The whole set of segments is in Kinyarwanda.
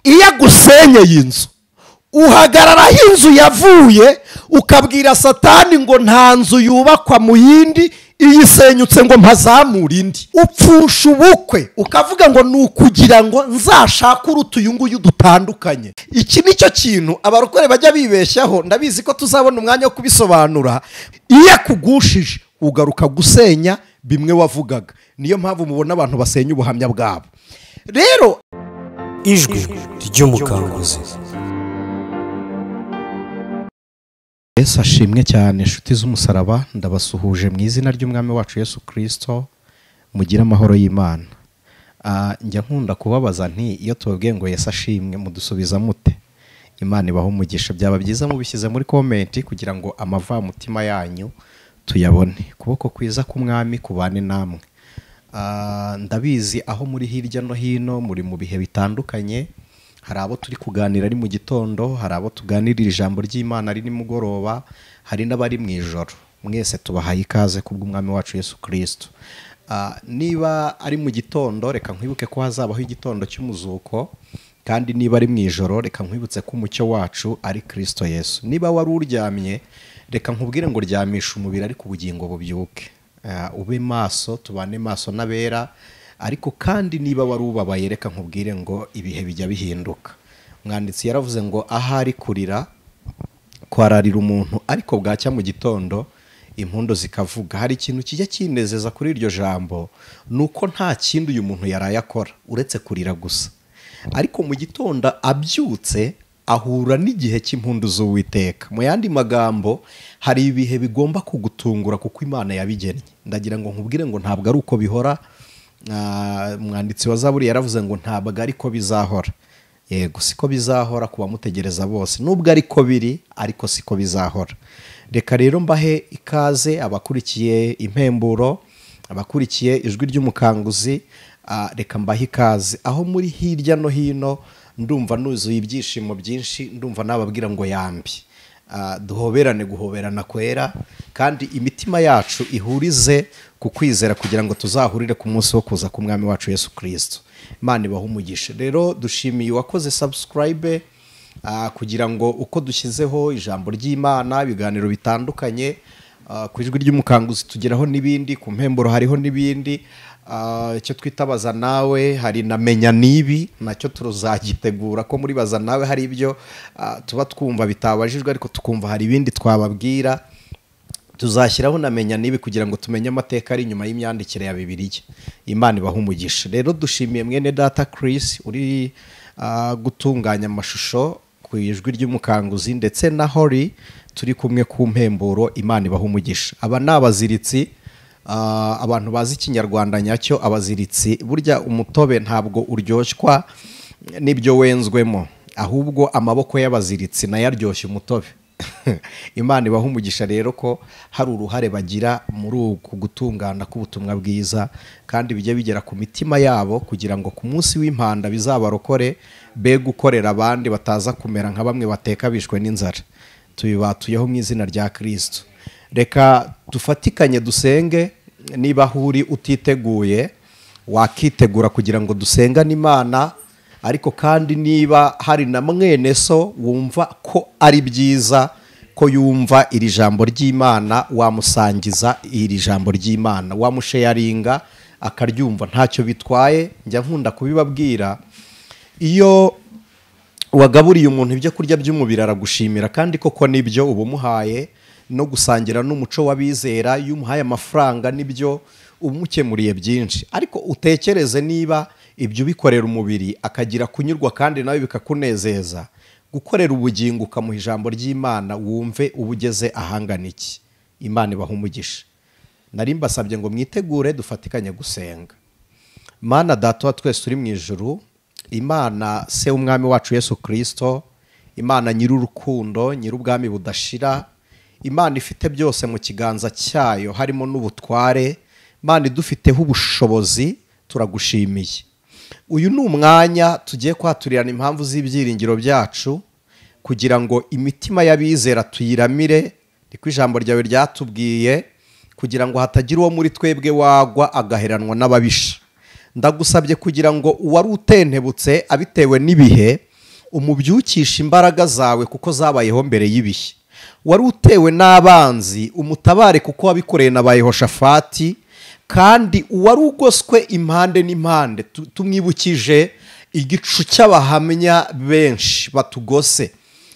iyo agusenyeye inzu uhagararaho inzu yavuye ukabwira satani ngo nta nzu yubakwa mu yindi iyisenyutse ngo mpazamure indi upfusha ubukwe ukavuga ngo ni ukugira ngo nzashake uruta uyu nguyu dutandukanye iki ni cyo kintu abarokore bajya bibeshyaho ndabizi ko tuzabona umwanya wo kubisobanura iyo akugushije ugaruka gusenya bimwe wavugaga niyo mpamvu mubona abantu basenya ubuhamya bwabo rero ijwi ry'umukanguzi yesu ashimwe cyane inshuti z'umusaraba ndabasuhuje mu izina ry'umwami wacu yesu kirisito mugire amahoro y'imana Ah, njya nkunda kubabaza nti iyo tubabwiye ngo yesu ashimwe mudusubiza mute imana ibaho umugisha byaba byiza mubishyize muri komenti kugira ngo amavamutima yanyu tuyabone ukuboko kwiza k'umwami kubane namwe Ah, ndabizi aho muri hirya no hino muri mu bihe bitandukanye hari abo turi kuganira ari mu gitondo hari abo tuganirira ijambo ry'imana ari nimugoroba hari n'abari mu ijoro mwese tubahaye ikaze kubw'umwami wacu yesu kirisito Ah, niba ari mu gitondo reka nkwibuke ko hazabaho igitondo cy'umuzuko kandi niba ari mu ijoro reka nkwibutse ko umucyo wacu ari kirisito yesu niba wari uryamye reka nkubwire ngo ryamisha umubiri ariko ubugingo bubyuke Ah, ube maso tubane maso n'abera ariko kandi niba wari ubabaye reka nkubwire ngo ibihe bijya bihinduka umwanditsi yaravuze ngo ahari kurira kwararira umuntu ariko bwacya mu gitondo impundu zikavuga hari ikintu kijya kinezeza kuri iryo jambo ni uko nta kindi uyu muntu yaraye akora uretse kurira gusa ariko mu gitondo abyutse ahura n'igihe cy'impundu z'uwiteka mu yandi magambo hari ibihe bigomba kugutungura kuko imana yabigennye ndagira ngo nkubwire ngo ntabwo ari uko bihora Ah, umwanditsi wa zaburi yaravuze ngo ntabwo ari ko bizahora yego siko bizahora ku bamutegereza bose nubwo ari ko biri ariko siko bizahora reka rero mbahe ikaze abakurikiye impemburo abakurikiye ijwi ry'umukanguzi ah, reka mbahe ikaze aho muri hirya no hino ndumva nuzuye ibyishimo byinshi ndumva nababwira ngo yambi Ah, duhoberane guhoberana kwera kandi imitima yacu ihurize ku kwizera kugira ngo tuzahurire ku munsi wo kuza k'umwami wacu yesu kirisito imana ibaha umugisha rero dushimiye uwakoze sabusikarayibe kugira ngo uko dushyizeho ijambo ry'imana ibiganiro bitandukanye ah, ku ijwi ry'umukanguzi tugeraho n'ibindi ku mpemburo hariho n'ibindi Ah, icyo twita baza nawe hari na menya nibi nacyo tuzagitegura ko muri baza nawe hari ibyo ah, tuba twumva bitabajijwe ariko tukumva hari ibindi twababwira tuzashyiraho na menya nibi kugira ngo tumenye amateka ari inyuma y'imyandikire ya bibiliya imana ibaha umugisha rero dushimiye mwene data Chris uri ah, gutunganya amashusho ku ijwi ry'umukanguzi ndetse na hori turi kumwe ku mpemburo imana ibaha umugisha aba ni abaziritsi Ah, abantu bazi ikinyarwanda nyacyo abaziritsi burya umutobe ntabwo uryoshywa n'ibyo wenzwemo ahubwo amaboko y'abaziritsi nayo aryoshya umutobe imana ibaha umugisha rero ko hari uruhare bagira muri uku gutungana k'ubutumwa bwiza kandi bijya bigera ku mitima yabo kugira ngo ku munsi w'impanda bizabarokore be gukorera abandi bataza kumera nka bamwe bateka bishwe n'inzara tubibatuyeho mu izina rya kirisito reka dufatikanye dusenge niba aho uri utiteguye wakitegura kugira ngo dusengane imana ariko kandi niba hari na mwene so wumva ko ari byiza ko yumva iri jambo ry'imana wamusangiza iri jambo ry'imana wamusheyaringa akaryumva ntacyo bitwaye njya nkunda kubibabwira iyo wagaburiye umuntu ibyo kurya by'umubiri aragushimira kandi koko nibyo uba umuhaye no gusangira n'umuco w'abizera iyo umuhaye amafaranga nibyo umukemuriye byinshi ariko utekereze niba ibyo ubikorera umubiri akagira kunyurwa kandi nawe bikakunezeza gukorera ubugingo ukamuha ijambo ry'imana wumve uba ugeze ahangana iki imana ibaha umugisha nari mbasabye ngo mwitegure dufatikanye gusenga mana data wa twese turi mu ijuru imana se w'umwami wacu yesu kirisito imana nyir'urukundo nyir'ubwami budashira imana ifite byose mu kiganza cyayo harimo n'ubutware imana idufiteho ubushobozi turagushimiye uyu ni umwanya tugiye kwaturirana impamvu z'ibyiringiro byacu kugira ngo imitima y'abizera tuyiramire niko ijambo ryawe ryatubwiye kugira ngo hatagira uwo muri twebwe wagwa agaheranwa n'ababisha ndagusabye kugira ngo uwari utentebutse abitewe n'ibihe umubyukishe imbaraga zawe kuko zabayeho mbere y'ibihe wari utewe n'abanzi umutabare kuko wabikoreye na ba Yehoshafati kandi uwari ugoswe impande n'impande tu- tumwibukije igicu cy'abahamya benshi batugose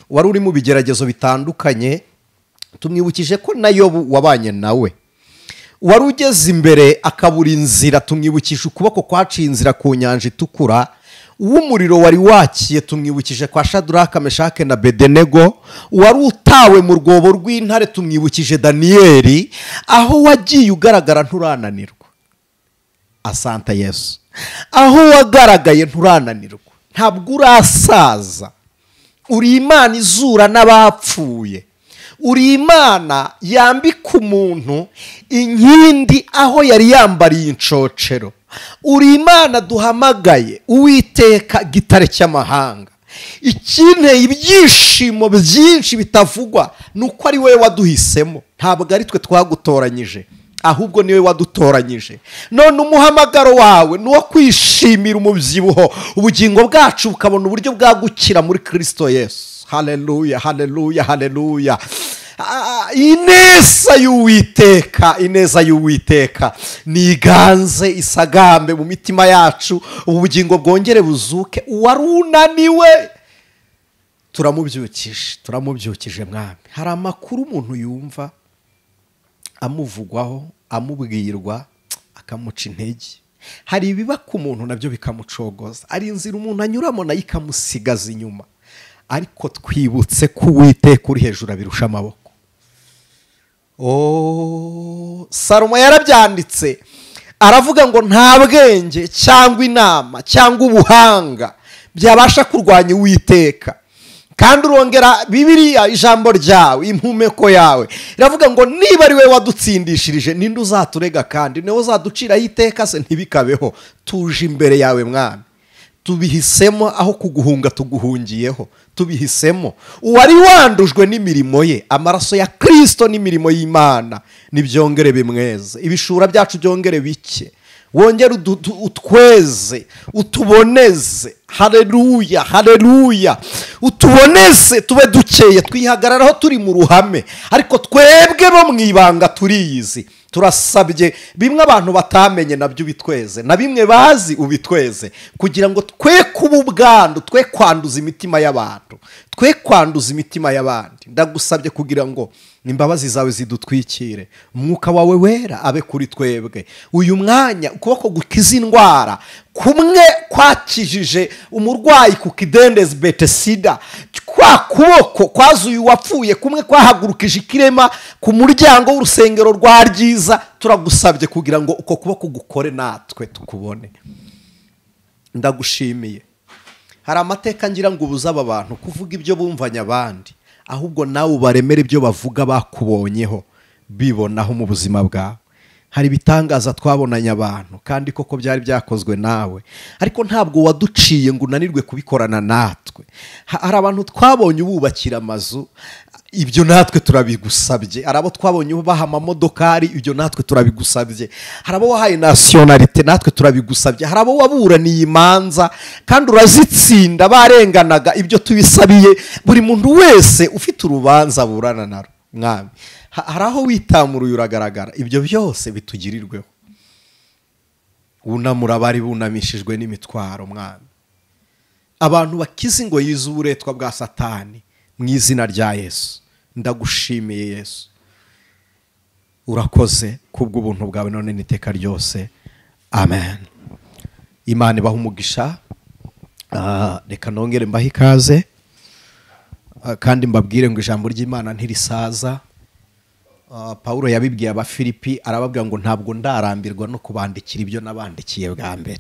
wari uri mu bigeragezo bitandukanye tumwibukije ko na yobu wabanye nawe wari ugeze imbere akabura inzira tumwibukije ukuboko kwaciye inzira ku nyanja itukura uw'umuriro wari wakiye tumwibukije kwa shaduraka meshake na bedenego wari utawe mu rwobo rw'intare tumwibukije daniyeli aho wagiye ugaragara nturananirwa asanta yesu aho wagaragaye nturananirwa ntabwo urasaza uri imana izura n'abapfuye uri imana yambika umuntu inkindi aho yari yambariye inshocero uri imana duhamagaye uwiteka gitare cy'amahanga ikinteye ibyishimo byinshi bitavugwa ni uko ari wowe waduhisemo ntabwo ari twe twagutoranyije ahubwo niwe wadutoranyije none umuhamagaro wawe ni uwo kwishimira umubyibuho ubugingo bwacu bukabona uburyo bwagukira muri kirisito yesu hareruya hareruya hareruya Ah, ineza y'uwiteka ineza y'uwiteka niganze isagambe mu mitima yacu ubu bugingo bwongere buzuke uwari unaniwe turamubyukije turamubyukije mwami hari amakuru umuntu yumva amuvugwaho amubwirwa akamuca intege hari ibiba ku muntu nabyo bikamucogoza hari inzira umuntu anyuramo nayo ikamusigaza inyuma ariko twibutse ko uwiteka uri hejuru abirusha amaboko Oh, salomo yarabyanditse aravuga ngo nta bwenge cyangwa inama cyangwa ubuhanga byabasha kurwanya uwiteka kandi urongera bibiriya ijambo ryawe impumeko yawe iravuga ngo niba ari we wadutsindishirije ninde uzaturega kandi niwe uzaduciraho iteka se ntibikabeho tuje imbere yawe mwami tubihisemo aho kuguhunga tuguhungiyeho tubihisemo uwari wandujwe n'imirimo ye amaraso ya kirisito n'imirimo y'imana nibyongere bimweze ibishura byacu byongere bike wongere udu- utu- utweze utuboneze hareruya hareruya utuboneze tube dukeye twihagararaho turi mu ruhame ariko twebwe bo mu ibanga turiyizi turasabye bimwe abantu batamenye nabyo ubitweze na bimwe bazi ubitweze kugira ngo twe kuba ubwandu twe kwanduza imitima y'abantu twe kwanduza imitima y'abandi ndagusabye kugira ngo imbabazi zawe zidutwikire umwuka wawe wera abe kuri twebwe uyu mwanya ukuboko gukiza indwara kumwe kwakijije umurwayi ku kidendezi betesida kwa kuboko kwazuye uwapfuye kumwe kwahagurukije ikirema ku muryango w'urusengero rwa ryiza turagusabye kugira ngo uko kuboko gukore natwe tukubone ndagushimiye hari amateka ngira ngo ubuze aba bantu kuvuga ibyo bumvanye abandi ahubwo nawe ubaremere ibyo bavuga bakubonyeho bibonaho mu buzima bwawe hari ibitangaza twabonanye abantu kandi koko byari byakozwe nawe ariko ntabwo waduciye ngo unanirwe kubikorana natwe Ha- hari abantu twabonye ububakira amazu ibyo natwe turabigusabye hari abo twabonye baha amamodokari ibyo natwe turabigusabye hari abo wahaye nasiyonarite natwe turabigusabye hari abo waburaniye imanza kandi urazitsinda barenganaga ibyo tubisabiye buri muntu wese ufite urubanza aburana naro mwami ha- hari aho witamuruye uragaragara ibyo byose bitugirirweho wunamura abari bunamishijwe n'imitwaro mwami abantu bakize ingoyi z'uburetwa bwa satani mu izina rya yesu ndagushimiye yesu urakoze kubw'ubuntu bwawe none n'iteka ryose amen imana ibaha umugisha Ah, reka nongere mbahe ikaze Ah, kandi mbabwire ngo ijambo ry'imana ntirisaza Ah, Pawulo yabibwiye abafilipi arababwira ngo ntabwo ndarambirwa no kubandikira ibyo nabandikiye bwa mbere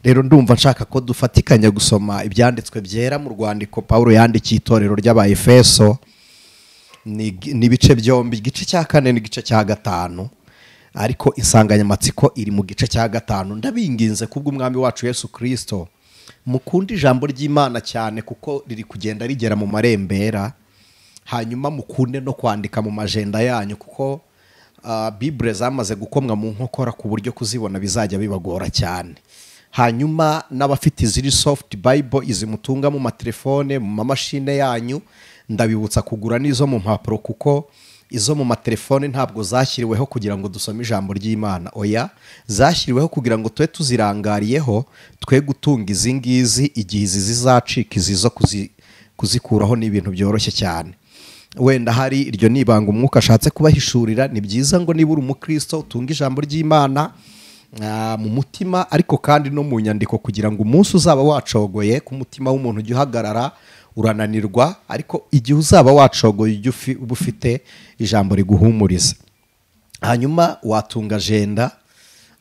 rero ndumva nshaka ko dufatikanya gusoma ibyanditswe byera mu rwandiko Pawulo yandikiye itorero ry'abayefeso ni ni ibice byombi igice cya kane n'igice cya gatanu ariko insanganyamatsiko iri mu gice cya gatanu ndabinginze kubw'umwami wacu yesu kirisito mukunda ijambo ry'imana cyane kuko riri kugenda rigera mu marembera hanyuma mukunde no kwandika mu majenda yanyu kuko ah, bibure zamaze gukomwa mu nkokora ku buryo kuzibona bizajya bibagora cyane hanyuma n'abafite iziri sofuti bayibo izi mutunga mu matelefone mu mamashine yanyu ndabibutsa kugura n'izo mu mpapuro kuko izo mu matelefone ntabwo zashyiriweho kugira ngo dusome ijambo ry'imana oya zashyiriweho kugira ngo tube tuzirangariyeho twe gutunga izi ngizi igihe izi zizacika izi zo kuzi- kuzikuraho ni ibintu byoroshye cyane wenda hari iryo ni ibanga umwuka ashatse kubahishurira ni byiza ngo niba uri umukristo utunge ijambo ry'imana ah, mu mutima ariko kandi no mu nyandiko kugira ngo umunsi uzaba wacogoye ku mutima w'umuntu ujye uhagarara urananirwa ariko igihe uzaba wacogoye ujye ufi- uba ufite ijambo riguhumuriza hanyuma watunga ajenda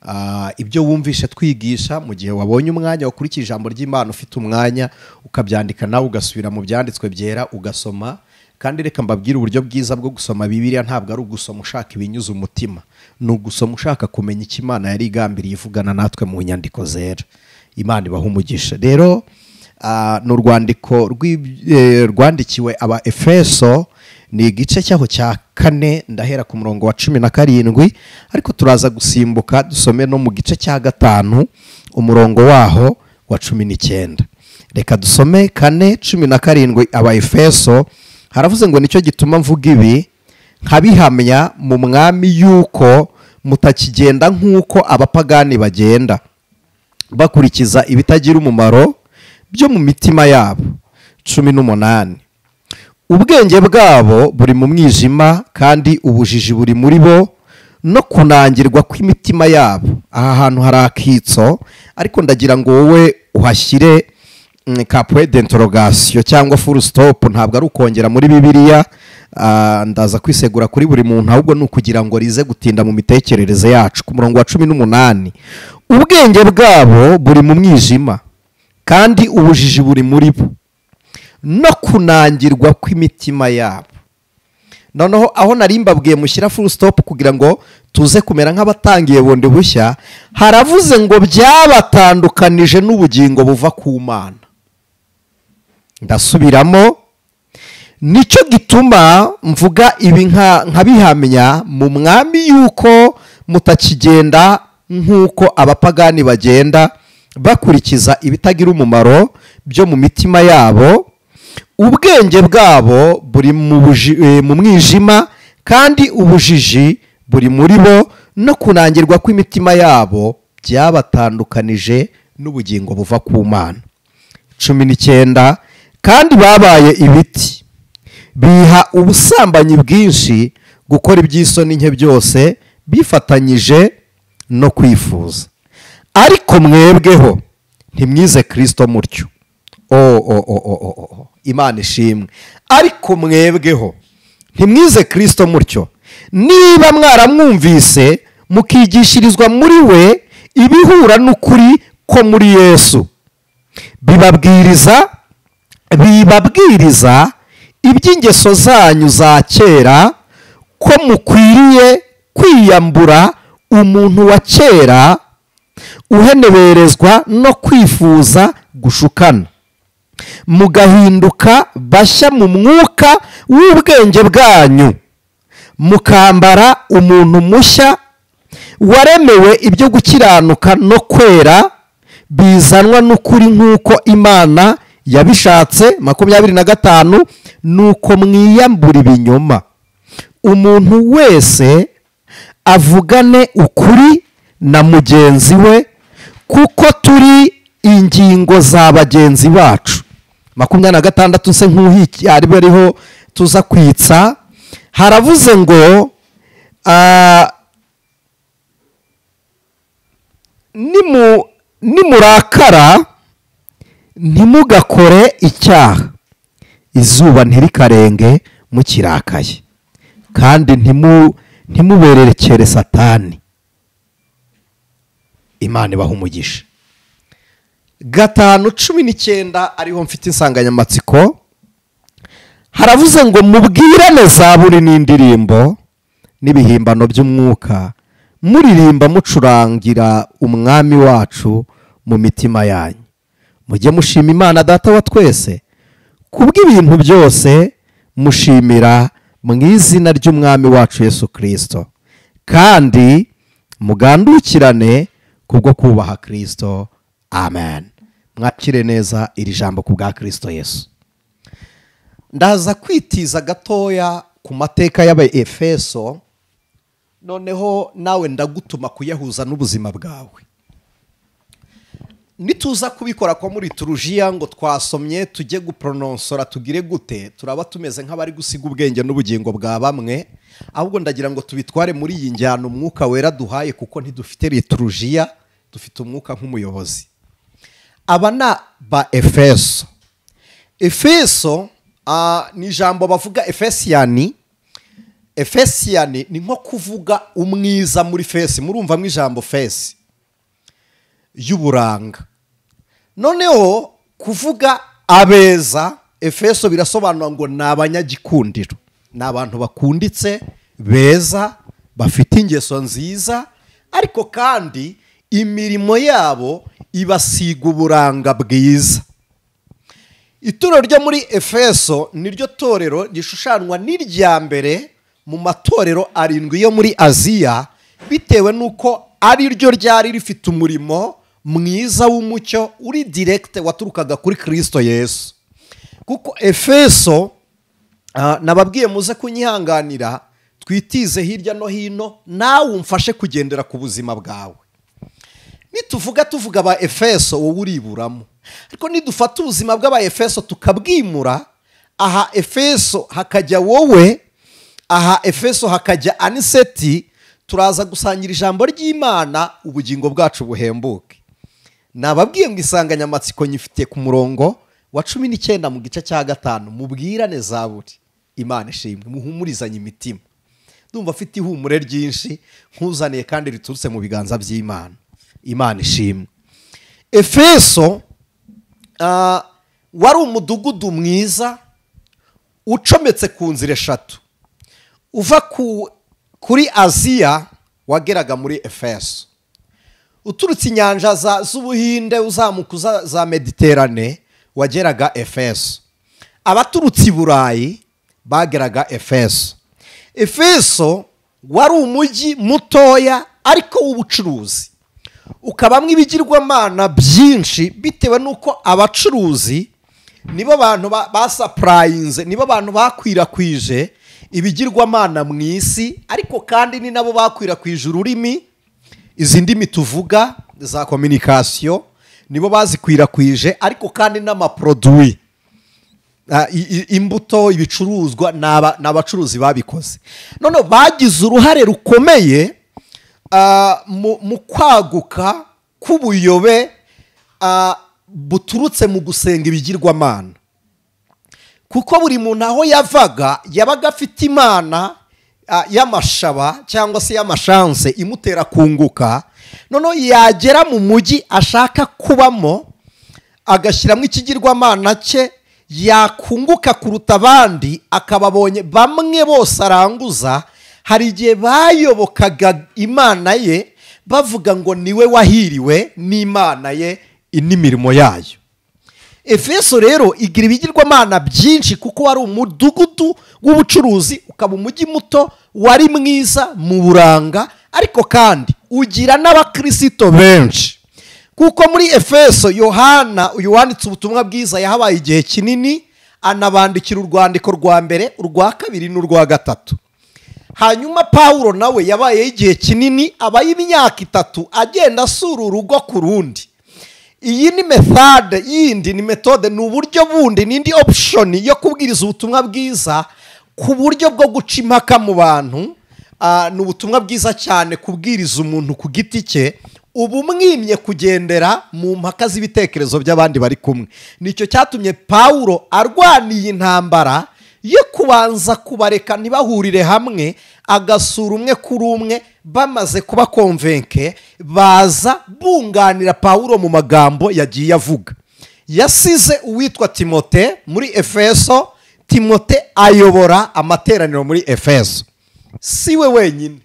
ah, ibyo wumvishe twigisha mu gihe wabonye umwanya wakurikiye ijambo ry'imana ufite umwanya ukabyandika nawe ugasubira mu byanditswe byera ugasoma kandi reka mbabwire uburyo bwiza bwo gusoma bibiliya ntabwo ari ugusoma ushaka ibinyuze umutima ni ugusoma ushaka kumenya icyo imana yari igambiriye ivugana natwe mu nyandiko zera imana ibaha umugisha rero ah, ni urwandiko rw'ib- eh, rwandikiwe aba efeso ni igice cyaho cya kane ndahera ku murongo wa cumi na karindwi ariko turaza gusimbuka dusome no mu gice cya gatanu umurongo waho wa cumi n'icyenda reka dusome kane cumi na karindwi aba efeso haravuze ngo nicyo gituma mvuga ibi nkabihamya mu mwami yuko mutakigenda nk'uko abapagani bagenda bakurikiza ibitagira umumaro byo mu mitima yabo cumi n'umunani ubwenge bwabo buri mu mwijima kandi ubujiji buri muri bo no kunangirwa kw'imitima yabo aha hantu hari akitso ariko ndagira ngo wowe uhashyire mm, capue d'interogation cyangwa full stop ntabwo ari ukongera muri bibiliya ah, ndaza kwisegura kuri buri muntu ahubwo ni ukugira ngo rize gutinda mu mitekerereze yacu ku murongo wa cumi n'umunani ubwenge bwabo buri mu mwijima kandi ubujiji buri muri bo no kunangirwa kw'imitima yabo noneho aho nari mbabwiye mushyira full stop kugira ngo tuze kumera nk'abatangiye bundi bushya haravuze ngo byabatandukanije n'ubugingo buva ku mana ndasubiramo nicyo gituma mvuga ibi nka- nkabihamya mu mwami yuko mutakigenda nk'uko abapagani bagenda bakurikiza ibitagira umumaro byo mu mitima yabo ubwenge bwabo buri mu buji- eh, mu mwijima kandi ubujiji buri muri bo no kunangirwa kw'imitima yabo byabatandukanije n'ubugingo buva ku mana cumi n'icyenda kandi babaye ibiti biha ubusambanyi bwinshi gukora iby'isoni nke byose bifatanyije no kwifuza ariko mwebweho ntimwize kirisito mutyo o o o o o o o. imana ishimwe ariko mwebweho ntimwize kirisito mutyo niba mwaramwumvise mukigishirizwa muri we ibihura n'ukuri ko muri yesu bibabwiriza bibabwiriza iby'ingeso zanyu za kera ko mukwiriye kwiyambura umuntu wa kera uheneberezwa no kwifuza gushukana mugahinduka bashya mu mwuka w'ubwenge bwanyu mukambara umuntu mushya waremewe ibyo gukiranuka no kwera bizanwa n'ukuri nk'uko imana yabishatse makumyabiri na gatanu nuko mwiyambura ibinyoma umuntu wese avugane ukuri na mugenzi we kuko turi ingingo za bagenzi bacu makumyabiri na gatandatu se nk'uhiki aribo ariho tuza kwitsa haravuze ngo ah, nimu- nimurakara ntimugakore icyaha izuba ntirikarenge mukirakaye kandi ntimu- ntimubererekere satani imana ibaha umugisha gatanu cumi n'icyenda ariho mfite insanganyamatsiko haravuze ngo mubwirane za buri n'indirimbo n'ibihimbano by'umwuka muririmba mucurangira umwami wacu mu mitima yanyu mujye mushima imana data wa twese kubw'ibintu byose mushimira mu izina ry'umwami wacu yesu kirisito kandi mugandukirane kubwo kubaha kirisito amen mwakire neza iri jambo ku bwa kirisito yesu ndaza kwitiza gatoya ku mateka y'abaefeso noneho nawe ndagutuma kuyahuza n'ubuzima bwawe nituza kubikora kwa muri turujiya ngo twasomye tujye guporononsora tugire gute turaba tumeze nk'abari gusiga ubwenge n'ubugingo bwa bamwe ahubwo ndagira ngo tubitware muri iyi njyana umwuka wera duhaye kuko ntidufite liturujiya dufite umwuka nk'umuyobozi aba ni ba efeso efeso ah, ni ijambo bavuga efesiyani efesiyani ni nko kuvuga umwiza muri fesi murumvamo ijambo fesi y'uburanga noneho kuvuga abeza efeso birasobanura ngo ni abanyagikundiro ni abantu bakunditse beza bafite ingeso nziza ariko kandi imirimo yabo ibasiga uburanga bwiza ituro ryo muri efeso niryo torero rishushanywa n'irya mbere mu matorero arindwi yo muri aziya bitewe n'uko ari ryo ryari rifite umurimo mwiza w'umucyo uri direkite waturukaga kuri kirisito yesu kuko efeso ah, nababwiye muze kunyihanganira twitize hirya no hino nawe umfashe kugendera ku buzima bwawe nituvuga tuvuga aba efeso wowe uriburamo ariko nidufata ubuzima bw'aba efeso tukabwimura aha efeso hakajya wowe aha efeso hakajya aniseti turaza gusangira ijambo ry'imana ubugingo bwacu buhembuke nababwiye ngo insanganyamatsiko nyifite ku murongo wa cumi n'icyenda mu gice cya gatanu mubwirane za buri imana ishimwe muhumurizanye imitima ndumva afite ihumure ryinshi nk'uzaniye kandi riturutse mu biganza by'imana imana ishimwe efeso ah, wari umudugudu mwiza ucometse ku nzira eshatu uva ku kuri aziya wageraga muri efeso uturutse inyanja za- z'ubuhinde uzamuka uza za mediterane wageraga efeso abaturutse i burayi bageraga efeso efeso wari umujyi mutoya ariko w'ubucuruzi ukabamo ibigirwamana byinshi bitewe n'uko abacuruzi nibo bantu ba- basapurayinze nibo bantu bakwirakwije ibigirwamana mu isi ariko kandi ni nabo bakwirakwije ururimi izi ndimi tuvuga za kominikasiyo nibo bazikwirakwije ariko kandi n'amaproduwi Ah, i- i- imbuto ibicuruzwa ni aba- ni abacuruzi babikoze noneho bagize uruhare rukomeye ah, mu mu kwaguka k'ubuyobe ah, buturutse mu gusenga ibigirwamana kuko buri muntu aho yavaga yabaga afite imana ah, y'amashaba cyangwa se y'amashanse imutera kunguka noneho yagera mu mujyi ashaka kubamo agashyiramo ikigirwamana cye yakunguka kuruta abandi akaba abonye bamwe bose aranguza hari igihe bayobokaga imana ye bavuga ngo niwe wahiriwe n'imana ye n'imirimo yayo efeso rero igira ibigirwamana byinshi kuko wari umudugudu w'ubucuruzi ukaba umujyi muto wari mwiza mu buranga ariko kandi ugira n'abakirisito benshi kuko muri efeso yohana uyu wanditse ubutumwa bwiza yahabaye igihe kinini anabandikira urwandiko rwa mbere urwa kabiri n'urwa gatatu hanyuma pawulo nawe yabayeho igihe kinini abaye imyaka itatu agenda asura urugo ku rundi iyi ni methode yindi ni metode ni uburyo bundi n'indi opushoni yo kubwiriza ubutumwa bwiza ku buryo bwo guca impaka mu bantu Ah, ni ubutumwa bwiza cyane kubwiriza umuntu ku giti cye uba umwimye kugendera mu mpaka z'ibitekerezo by'abandi bari kumwe nicyo cyatumye pawulo arwaniye intambara yo kubanza kubareka ntibahurire hamwe agasura umwe kuri umwe bamaze kuba konvenke baza bunganira pawulo mu magambo yagiye avuga yasize uwitwa timote muri efeso timote ayobora amateraniro muri efeso si we wenyine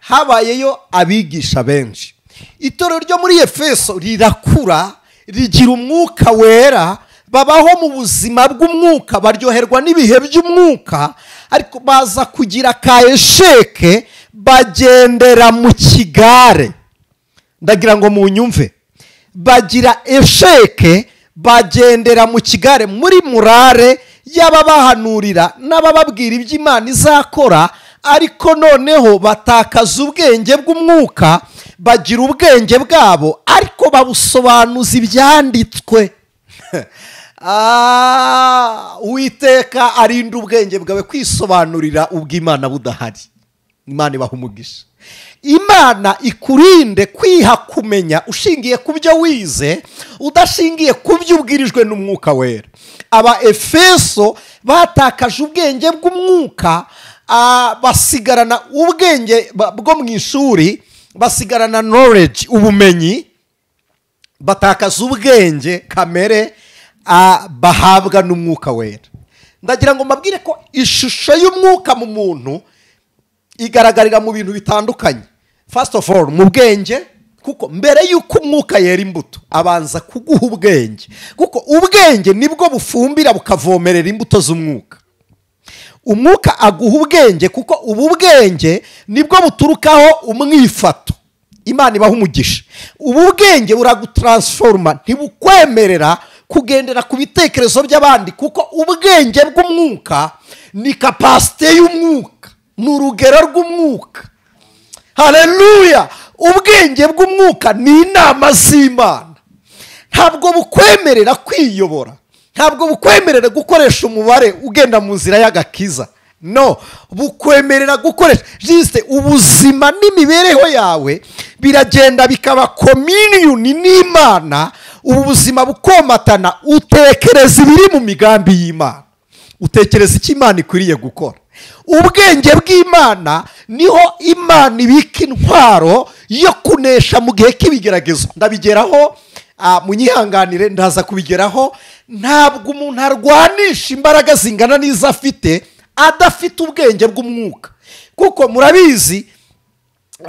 habayeyo abigisha benshi itorero ryo muri efeso rirakura rigira umwuka wera babaho mu buzima bw'umwuka baryoherwa n'ibihe by'umwuka ariko baza kugira kayesheke bagendera mu kigare ndagira ngo munyumve bagira esheke bagendera mu kigare muri murare y'ababahanurira n'abababwira ibyo imana izakora ariko noneho batakaza ubwenge bw'umwuka bagira ubwenge bwabo ariko babusobanuza ibyanditswe Ah, uwiteka arinda ubwenge bwawe kwisobanurira ubw'imana budahari imana ibaha umugisha imana ikurinde kwiha kumenya ushingiye ku byo wize udashingiye ku byo ubwirijwe n'umwuka wera aba efeso batakaje ubwenge bw'umwuka ah, basigarana ubwenge ba- bwo mu ishuri basigarana knowledge ubumenyi batakaza ubwenge kamere ah, bahabwa n'umwuka wera ndagira ngo mbabwire ko ishusho y'umwuka mu muntu igaragarira mu bintu bitandukanye first of all mu bwenge kuko mbere y'uko umwuka yera imbuto abanza kuguha ubwenge kuko ubwenge nibwo bufumbira bukavomerera imbuto z'umwuka umwuka aguha ubwenge kuko ubu bwenge nibwo buturukaho umwifato imana ibaha umugisha ubu bwenge buragutaransiforoma ntibukwemerera kugendera ku bitekerezo by'abandi kuko ubwenge bw'umwuka ni kapasite y'umwuka ni urugero rw'umwuka hareruya ubwenge bw'umwuka ni inama z'imana ntabwo bukwemerera kwiyobora ntabwo bukwemerera gukoresha umubare ugenda mu nzira y'agakiza no bukwemerera gukoresha jisite ubuzima n'imibereho yawe biragenda bikaba kominiyuni n'imana ubu buzima bukomatana utekereza ibiri mu migambi y'imana utekereza icyo imana ikwiriye gukora ubwenge bw'imana niho imana ibika intwaro yo kunesha mu gihe k'ibigeragezo ndabigeraho ah, munyihanganire ndaza kubigeraho ntabwo umuntu arwanisha imbaraga zingana n'izo afite adafite ubwenge bw'umwuka kuko murabizi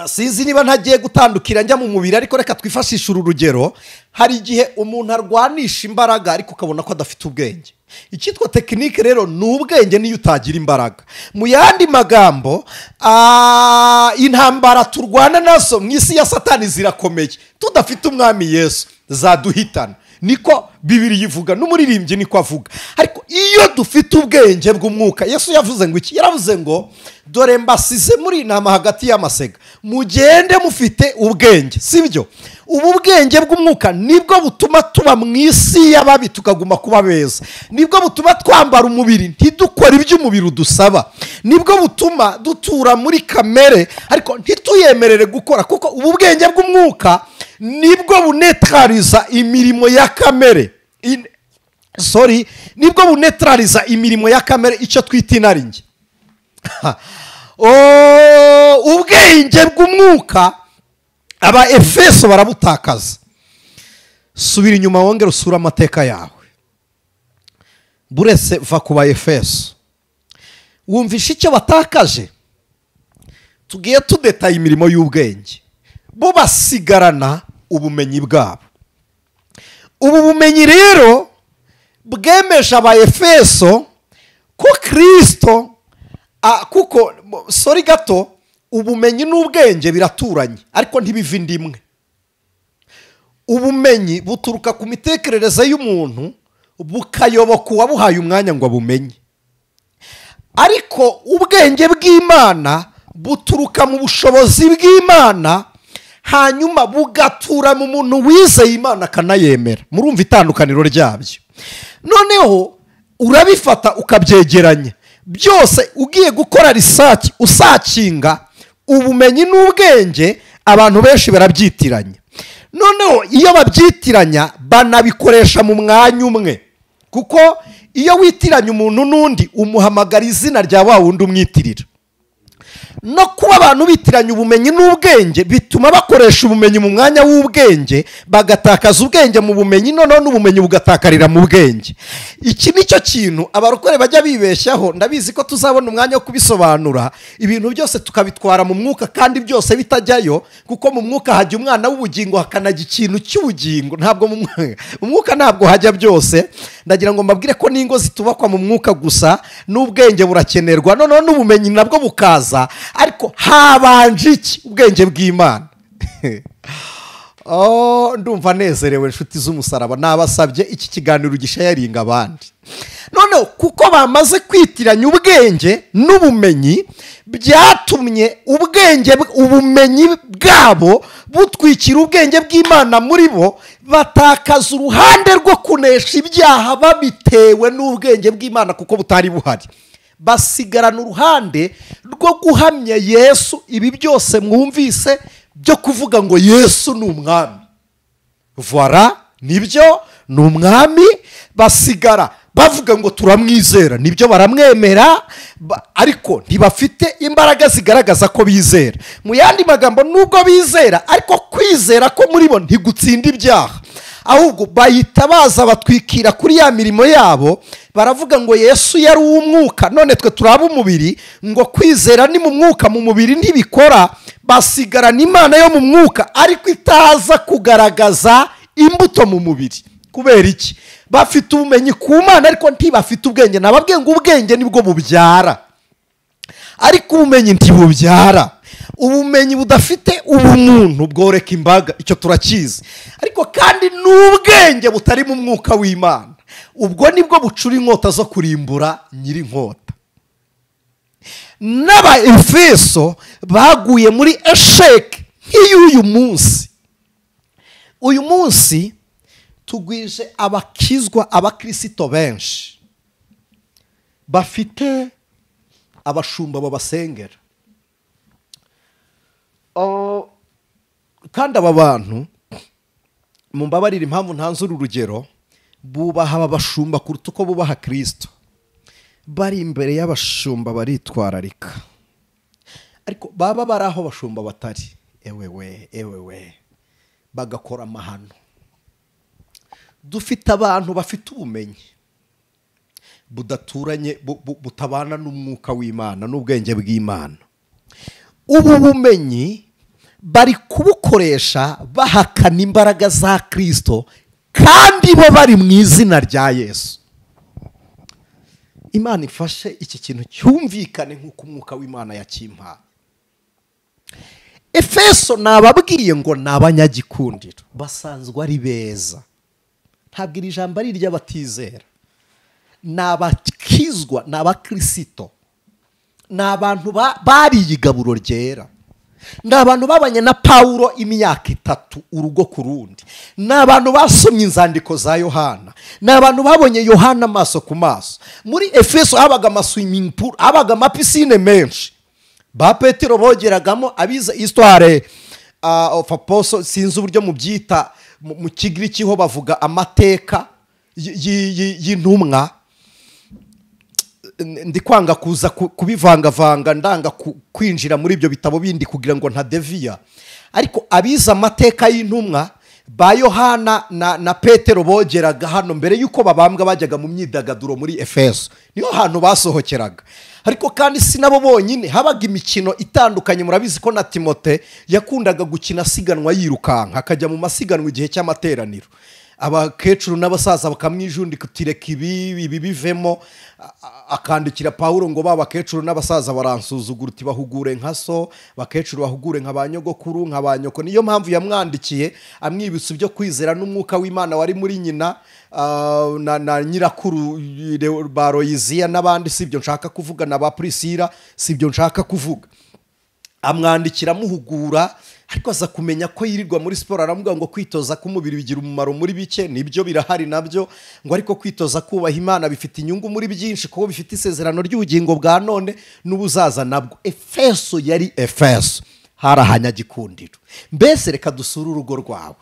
sinzi niba ntagiye gutandukira njya mu mubiri ariko reka twifashishe uru rugero hari igihe umuntu arwanisha imbaraga ariko ukabona ko adafite ubwenge icyitwa tekinike rero ni ubwenge niyo utagira imbaraga mu yandi magambo ah, intambara turwana nazo mu isi ya satani zirakomeye tudafite umwami yesu zaduhitana niko bibiri ivuga n'umuririmbyi niko avuga ariko iyo dufite ubwenge bw'umwuka yesu yavuze ngo iki yaravuze ngo dore mbasize muri iyi nama hagati y'amasega mugende mufite ubwenge sibyo ubu bwenge bw'umwuka nibwo butuma tuba mu isi y'ababi tukaguma kuba beza nibwo butuma twambara umubiri ntidukore ibyo umubiri udusaba nibwo butuma dutura muri kamere ariko ntituyemerere gukora kuko ubu bwenge bw'umwuka nibwo bunetariza imirimo ya kamere In- sorry nibwo bunetariza imirimo ya kamere icyo twita inarinjye Oh, ubwenge bw'umwuka aba efeso barabutakaza subira inyuma wongere usure amateka yawe buretse va ku ba efeso wumvisha icyo batakaje tugiye tudetaye imirimo y'ubwenge bo basigarana ubumenyi bwabo ubu bumenyi rero bwemeje abayefeso ko kirisito ah, kuko mo- sori gato ubumenyi n'ubwenge biraturanye ariko ntibiva indi imwe ubumenyi buturuka ku mitekerereze y'umuntu bukayoboka uwabuhaye umwanya ngo abumenye ariko ubwenge bw'imana buturuka mu bushobozi bw'imana hanyuma bugatura mu muntu wizeye imana akanayemera murumva itandukaniro ryabyo noneho urabifata ukabyegeranya byose ugiye gukora risaki usakinga ubumenyi n'ubwenge abantu benshi barabyitiranya noneho iyo babyitiranya banabikoresha mu mwanya umwe kuko iyo witiranya umuntu n'undi umuhamagara izina rya wa wundi umwitirira no kuba abantu bitiranya ubumenyi n'ubwenge bituma bakoresha ubumenyi mu mwanya w'ubwenge bagatakaza ubwenge mu bumenyi noneho n'ubumenyi bugatakarira mu bwenge iki ni cyo kintu abarokore bajya bibeshyaho ndabizi ko tuzabona umwanya wo kubisobanura ibintu byose tukabitwara mu mwuka kandi byose bitajyayo kuko mu mwuka hajya umwana w'ubugingo hakanajya ikintu cy'ubugingo ntabwo mu mw- mu mwuka ntabwo hajya byose ndagira ngo mbabwire ko n'ingo zitubakwa mu mwuka gusa n'ubwenge burakenerwa noneho n'ubumenyi nabwo bukaza ariko habanje iki ubwenge bw'imana Oh, ndumva anezerewe inshuti z'umusaraba nabasabye iki kiganiro gishayaringa abandi noneho kuko bamaze kwitiranya ubwenge n'ubumenyi byatumye ubwenge ubumenyi bwabo butwikira ubwenge bw'imana muri bo batakaza uruhande rwo kunesha ibyaha babitewe n'ubwenge bw'imana kuko butari buhari basigarana uruhande rwo guhamya yesu ibi byose mwumvise byo kuvuga ngo yesu ni umwami vora nibyo ni umwami basigara bavuga ngo turamwizera nibyo baramwemera ba- ariko ntibafite imbaraga zigaragaza ko bizera mu yandi magambo nubwo bizera ariko kwizera ko muri bo ntigutsinda ibyaha ahubwo bahita baza batwikira kuri ya mirimo yabo baravuga ngo yesu yari uw'umwuka none twe turi ab'umubiri ngo kwizera ni mu mwuka mu mubiri ntibikora basigarana imana yo mu mwuka ariko itaza kugaragaza imbuto mu mubiri kubera iki bafite ubumenyi ku mana ariko ntibafite ubwenge nababwiye ngo ubwenge nibwo bubyara ariko ubumenyi ntibubyara ubumenyi budafite ubumuntu bworeka imbaga icyo turakizi ariko kandi n'ubwenge butari mu mwuka w'imana ubwo nibwo bucura inkota zo kurimbura nyiri inkota n'abaefeso baguye muri esheke nk'iy'uyu munsi uyu munsi tugwije abakizwa abakirisito benshi bafite abashumba babasengera Oh, kandi aba bantu mumbabarire impamvu ntanzura urugero bubaha aba bashumba kuruta uko bubaha kirisito bari imbere y'abashumba baritwararika ariko baba bari aho abashumba batari ewewe ewewe bagakora amahano dufite abantu bafite ubumenyi budaturanye bu- bu- butabana n'umwuka w'imana n'ubwenge bw'imana ubu bumenyi bari kubukoresha bahakana imbaraga za kirisito kandi bo bari mu izina rya yesu imana ifashe iki kintu cyumvikane nk'uko umwuka w'imana yakimpaye efeso nababwiye ngo ni abanyagikundiro basanzwe ari beza ntabwo iri jambo ari iry'abatizera ni abakizwa ni abakirisito ni abantu ba- bariye igaburo ryera ni abantu babanye na pawulo imyaka itatu urugo ku rundi ni abantu basomye inzandiko za yohana ni abantu babonye yohana amaso ku maso muri efeso habaga amaswimingi habaga amapisine menshi ba petero bogeragamo abize isitware ofu aposo sinzi uburyo mubyita mu- mu kigiriki ho bavuga amateka y- y- y- y'intumwa N- ndi kwanga kuza ku- kubivangavanga ndanga ku- kwinjira muri ibyo bitabo bindi kugira ngo ntadeviya ariko abize amateka y'intumwa ba yohana na, na petero bogeraga hano mbere y'uko babambwa bajyaga mu myidagaduro muri efeso niho hantu basohokeraga ariko kandi si nabo bonyine habaga imikino itandukanye murabizi ko na timote yakundaga gukina asiganwa yirukanka akajya mu masiganwa igihe cy'amateraniro abakecuru n'abasaza bakamwijundika uti reka ibi ibi bivemo a- a- akandikira pawulo ngo ba bakecuru n'abasaza baransuzugura uti bahugure nka so bakecuru bahugure nka ba nyogokuru nka ba nyoko niyo mpamvu yamwandikiye amwibutsa ibyo kwizera n'umwuka w'imana wari muri nyina ah, na, na nyirakuru Leo- ba royiziya n'abandi si ibyo nshaka kuvuga na ba purisira si ibyo nshaka kuvuga amwandikira amuhugura ariko aza kumenya ko yirirwa muri siporo aramubwira ngo kwitoza k'umubiri bigira umumaro muri bike nibyo birahari nabyo ngo ariko kwitoza kubaha imana bifite inyungu muri byinshi kuko bifite isezerano ry'ubugingo bwa none n'ubuzaza nabwo efeso yari efeso hari ahanyagikundiro mbese reka dusure urugo rwawe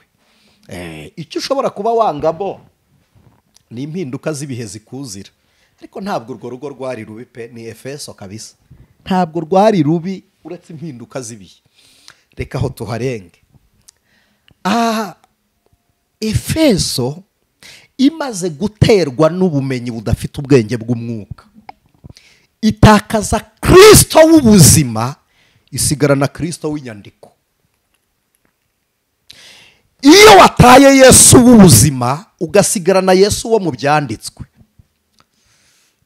Eh, icyo ushobora kuba wangamo ni impinduka z'ibihe zikuzira ariko ntabwo urwo rugo rwari rubi pe ni efeso kabisa ntabwo rwari rubi uretse impinduka z'ibihe reka aho tuharenge aha efeso imaze guterwa n'ubumenyi budafite ubwenge bw'umwuka itakaza kirisito w'ubuzima isigarana kirisito w'inyandiko iyo wataye yesu w'ubuzima ugasigarana yesu wo mu byanditswe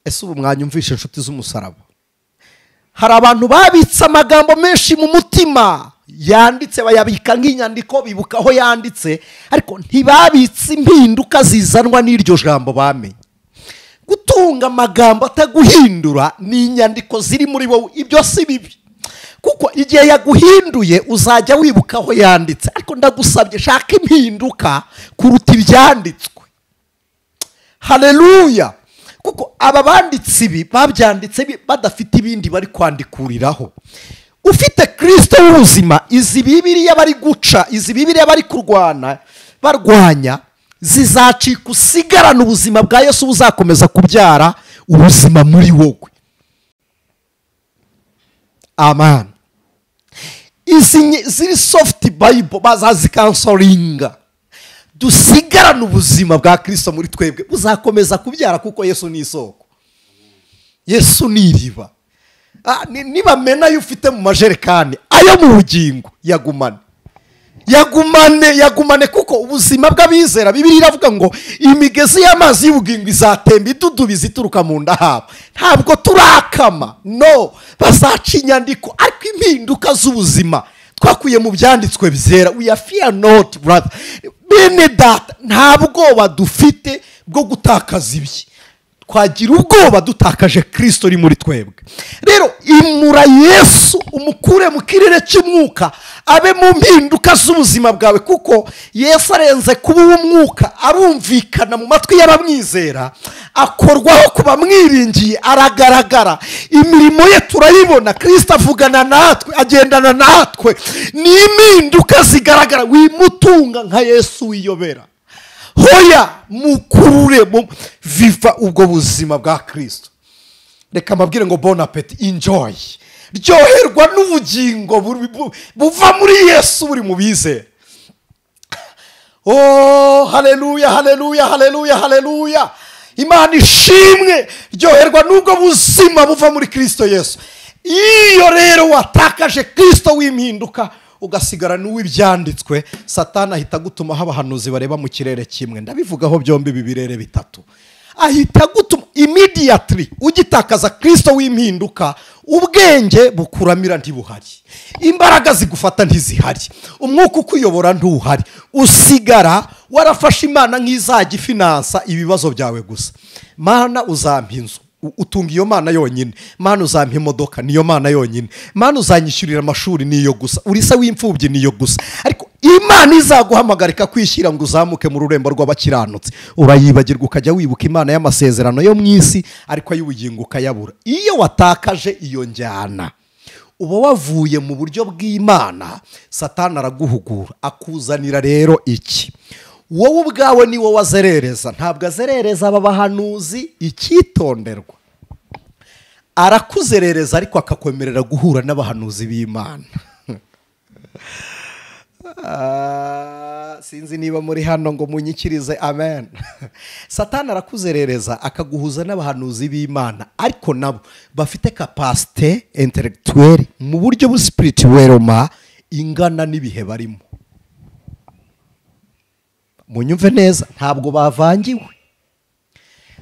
ese ubu mwanyumvisha inshuti z'umusaraba hari abantu babitse amagambo menshi mu mutima yanditse bayabika nk'inyandiko bibuka aho yanditse ariko ntibabitse impinduka zizanwa n'iryo jambo bamenye gutunga amagambo ataguhindura ni inyandiko ziri muri wowe ibyo si bibi kuko igihe yaguhinduye uzajya wibuka aho yanditse ariko ndagusabye shaka impinduka kuruta ibyanditswe hareruya kuko aba banditsi ibi babyanditse bi- badafite ibindi bari kwandikuriraho ufite kirisito w'ubuzima izi bibiriya bari guca izi bibiriya bari kurwana barwanya zizacika usigarana ubuzima bwa yesu buzakomeza kubyara ubuzima muri wowe amen izi nye- ziri sofuti bayibo bazazikansoringa dusigarane ubuzima bwa kirisito muri twebwe buzakomeza kubyara kuko yesu ni isoko yesu ni iriba Ah, ni- nibamena ayo ufite mu majerekani ayo mu bugingo yagumane yagumane yagumane kuko ubuzima bw'abizera bibiri iravuga ngo imigezi y'amazi y'ubugingo izatemba idudubiza ituruka mu nda habo ntabwo turakama no bazaca inyandiko ariko impinduka z'ubuzima twakuye mu byanditswe byera we are fear not brother bene data nta bwoba dufite bwo gutakaza ibye twagira ubwoba dutakaje kirisito uri muri twebwe rero imura yesu umukure mu kirere cy'umwuka abe mu mpinduka z'ubuzima bwawe kuko yesu arenze kuba uw'umwuka arumvikana mu matwi y'abamwizera akorwaho ku bamwiringiye aragaragara imirimo ye turayibona kirisito avugana natwe agendana natwe ni impinduka zigaragara wimutunga nka yesu wiyobera hoya mukurure mu viva ubwo buzima bwa kirisito reka mbabwire ngo bon apeti injoyi ryoherwa n'ubugingo buri- bu- buva muri yesu buri mu bizera oh haleluya haleluya haleluya haleluya imana ishimwe ryoherwa n'ubwo buzima buva muri kirisito yesu iyo rero watakaje kirisito w'impinduka ugasigara n'uw'ibyanditswe satana ahita agutuma haba abahanuzi bareba mu kirere kimwe ndabivugaho byombi ibi birere bitatu ahita agutuma imidiyatiri ugitakaza kirisito w'impinduka ubwenge bukuramira ntibuhari imbaraga zigufata ntizihari umwuka ukuyobora ntuhari usigara warafashe imana nk'izajya ifinansa ibibazo byawe gusa mana uzampa inzu U- utunga iyo mana yonyine mana uzampa imodoka niyo mana yonyine mana uzanyishyurira amashuri niyo gusa uri se w'imfubyi niyo gusa ariko imana izaguhamagarika kwishyira ngo uzamuke mu rurembo rw'abakiranutsi urayibagirwa ukajya wibuka imana y'amasezerano yo mu isi ariko ay'ubugingo ukayabura iyo watakaje iyo njyana uba wavuye mu buryo bw'imana satana araguhugura akuzanira rero iki wowe ubwawe ni wowe azerereza ntabwo azerereza aba bahanuzi icyitonderwa arakuzerereza ariko akakwemerera guhura n'abahanuzi b'imana Ah, sinzi niba muri hano ngo munyikirize amen satana arakuzerereza akaguhuza n'abahanuzi b'imana ariko nabo bafite kapasite intellectuelle mu buryo busipirituweloma ingana n'ibihe barimo munyumve neza ntabwo bavangiwe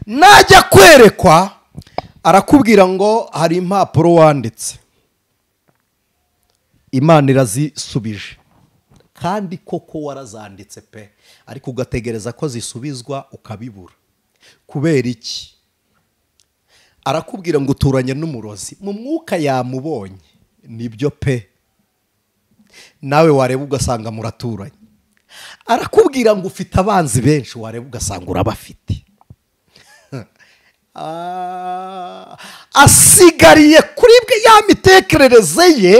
najya kwerekwa arakubwira ngo hari impapuro wanditse imana irazisubije kandi koko warazanditse pe ariko ugategereza ko zisubizwa ukabibura kubera iki arakubwira ngo uturanye n'umurozi mu mwuka yamubonye nibyo pe nawe wareba ugasanga muraturanye arakubwira ngo ufite abanzi benshi wareba ugasanga urabafite Ah, asigariye kuri bwe ya mitekerereze ye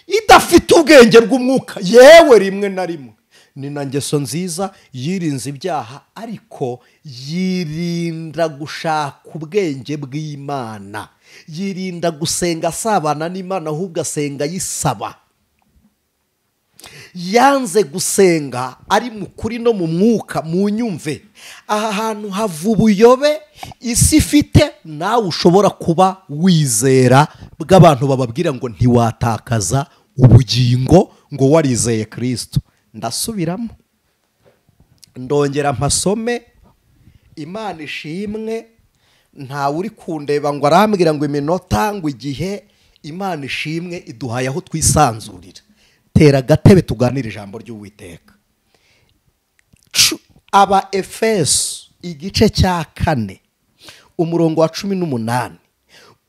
idafite ubwenge bw'umwuka yewe rimwe na rimwe ni na ngeso nziza yirinze ibyaha ariko yirinda gushaka ubwenge bw'imana yirinda gusenga asabana n'imana ahubwo asenga ayisaba yanze gusenga ari mu kuri no mu mwuka mu nyumve aha hantu hava ubuyobe isi ifite nawe ushobora kuba wizera bw'abantu bababwira ngo ntiwatakaza ubugingo ngo warizeye kirisito ndasubiramo ndongera mpasome imana ishimwe ntawe uri kundeba ngo arambwira ngo iminota ngo igihe imana ishimwe iduhaye aho twisanzurira tera agatebe tuganire ijambo ry'uwiteka Cu- aba efeso igice cya kane umurongo wa cumi n'umunani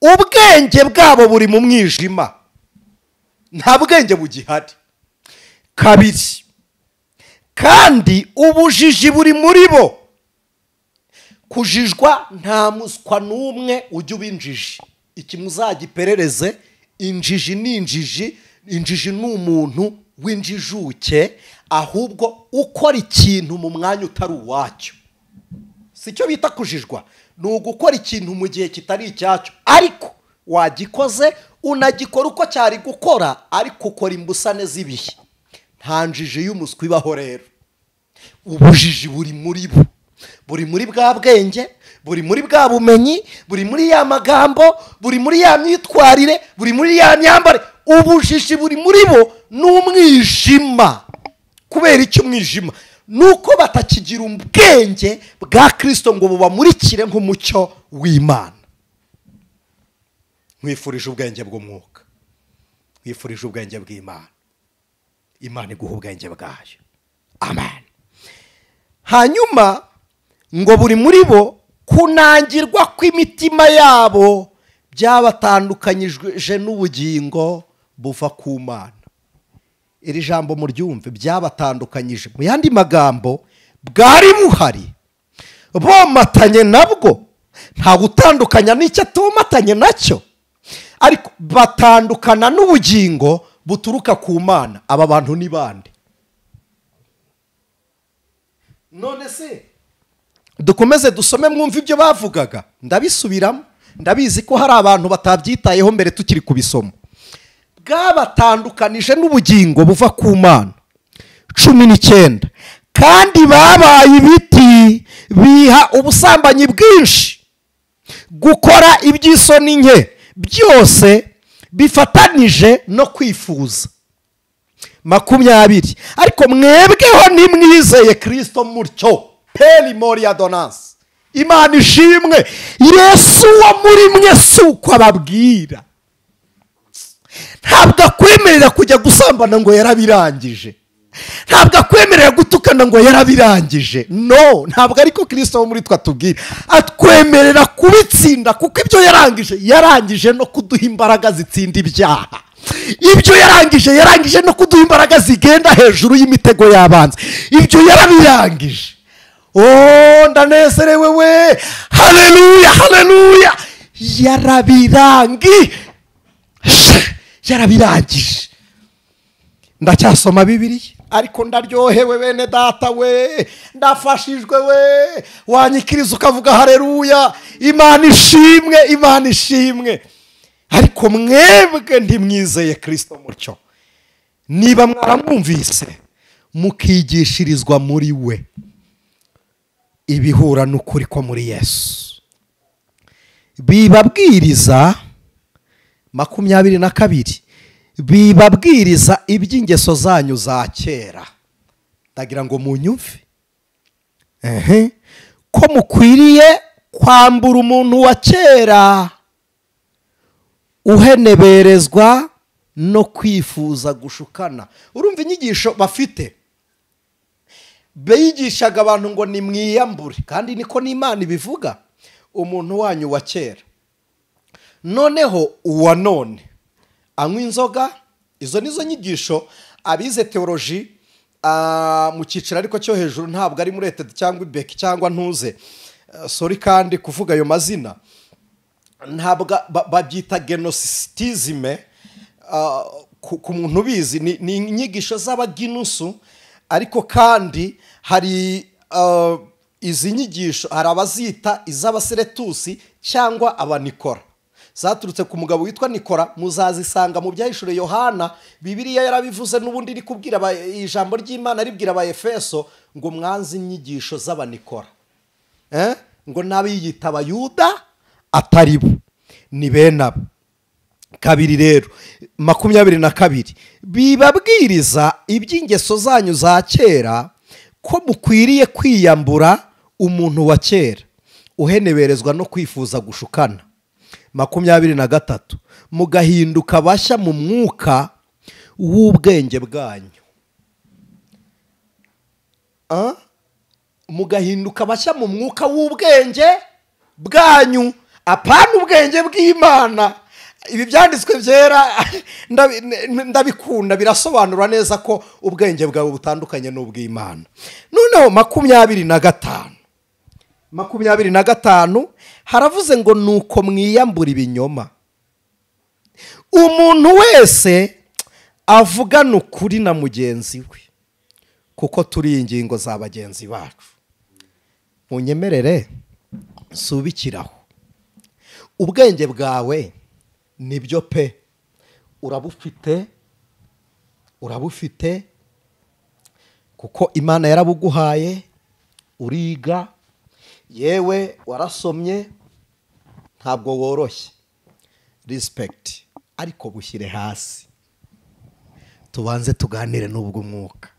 ubwenge bwabo buri mu mwijima nta bwenge bugihari kabiri kandi ubujiji buri muri bo kujijwa nta muswa n'umwe ujya uba injiji iki muzagiperereze injiji ni injiji injiji ni umuntu w'injijuke ahubwo ukora ikintu mu mwanya utari uwacyo si cyo bita kujijwa ni ugukora ikintu mu gihe kitari icyacyo ariko wagikoze unagikora uko cyari gukora ariko ukora imbusane z'ibihe nta njiji y'umuswa ibaho rero ubujiji buri muri bo buri muri bwa bwenge buri muri bwa bumenyi buri muri ya magambo buri muri ya myitwarire buri muri ya myambare ubujiji buri muri bo ni umwijima kubera icyo umwijima ni uko batakigira ubwenge bwa kirisito ngo bubamurikire nk'umucyo w'imana nkwifurije ubwenge bw'umwuka nkwifurije ubwenge bw'imana imana iguha ubwenge bwayo amen hanyuma ngo buri muri bo kunangirwa kw'imitima yabo byabatandukanyije n'ubugingo buva ku mana iri jambo muryumve byabatandukanyije mu yandi magambo bwari buhari bomatanye nabwo nta gutandukanya n'icyo atomatanye nacyo ariko batandukana n'ubugingo buturuka ku mana aba bantu ni bande none se dukomeze dusome mwumve ibyo bavugaga ndabisubiramo ndabizi ko hari abantu batabyitayeho mbere tukiri kubisoma bwabatandukanije n'ubugingo buva ku mana cumi n'icyenda kandi babaye ibiti biha ubusambanyi bwinshi gukora iby'isoni nke byose bifatanije no kwifuza makumyabiri ariko mwebweho nimwizeye kirisito mutyo peri moriya donasi imana ishimwe yesu uwo muri mwe si uko ababwira ntabwo akwemerera kujya gusambana ngo yarabirangije ntabwo akwemerera gutukana ngo yarabirangije no ntabwo ariko kirisito wo muri twe atubwira atwemerera kubitsinda kuko ibyo yarangije yarangije no kuduha imbaraga zitsinda ibyaha ibyo yarangije yarangije no kuduha imbaraga zigenda hejuru y'imitego y'abanzi ibyo yarabirangije oh ndanezerewe we haleluya haleluya yarabirangi yarabirangije ndacyasoma bibiri ariko ndaryohewe bene data we ndafashijwe we wanyikiriza ukavuga hareruya imana ishimwe imana ishimwe ariko mwebwe ntimwizeye kirisito mucyo niba mwaramwumvise mukigishirizwa muri we ibihura n'ukuri ko muri yesu bibabwiriza makumyabiri na kabiri bibabwiriza iby'ingeso zanyu za kera ndagira ngo munyumve ehe ko mukwiriye kwambura umuntu wa kera uheneberezwa no kwifuza gushukana urumva inyigisho bafite biyigishaga abantu ngo ni mwiyambure kandi niko n'imana ibivuga umuntu wanyu wa kera noneho uwa none anywa inzoga izo nizo nyigisho abize teoroji mu cyiciro ariko cyo hejuru ntabwo ari muri leta cyangwa ibeki cyangwa ntuze Ah, sorry kandi kuvuga ayo mazina ntabwo ba- babyita genositizime ah, ku ku muntu ubizi ni ni inyigisho z'abaginusu ariko kandi hari ah, izi nyigisho hari abazita iz'abaseretusi cyangwa abanikora zaturutse ku mugabo witwa nikora muzazisanga mu byahishure yohana bibiliya yarabivuze n'ubundi iri kubwira aba- ijambo ry'imana ribwira abayefeso ngo mwanze inyigisho z'abanikora Eh? ngo n'abiyita abayuda atari bo ni bene abo kabiri rero makumyabiri na kabiri bibabwiriza iby'ingeso zanyu za kera ko mukwiriye kwiyambura umuntu wa kera uheneberezwa no kwifuza gushukana makumyabiri na gatatu mugahinduka bashya mu mwuka w'ubwenge bwanyu Ah? mugahinduka bashya mu mwuka w'ubwenge bwanyu apana ubwenge bw'imana ibi byanditswe byera ndabi- n- ndabikunda birasobanura neza ko ubwenge bwawe butandukanye n'ubw'imana noneho makumyabiri na gatanu makumyabiri na gatanu haravuze ngo nuko mwiyambura ibinyoma umuntu wese avugana ukuri na mugenzi we kuko turi ingingo za bagenzi bacu munyemerere nsubikiraho ubwenge bwawe nibyo pe urabufite urabufite kuko imana yarabuguhaye uriga yewe warasomye ntabwo woroshye rispegiti ariko bushyire hasi tubanze tuganire n'ubwo umwuka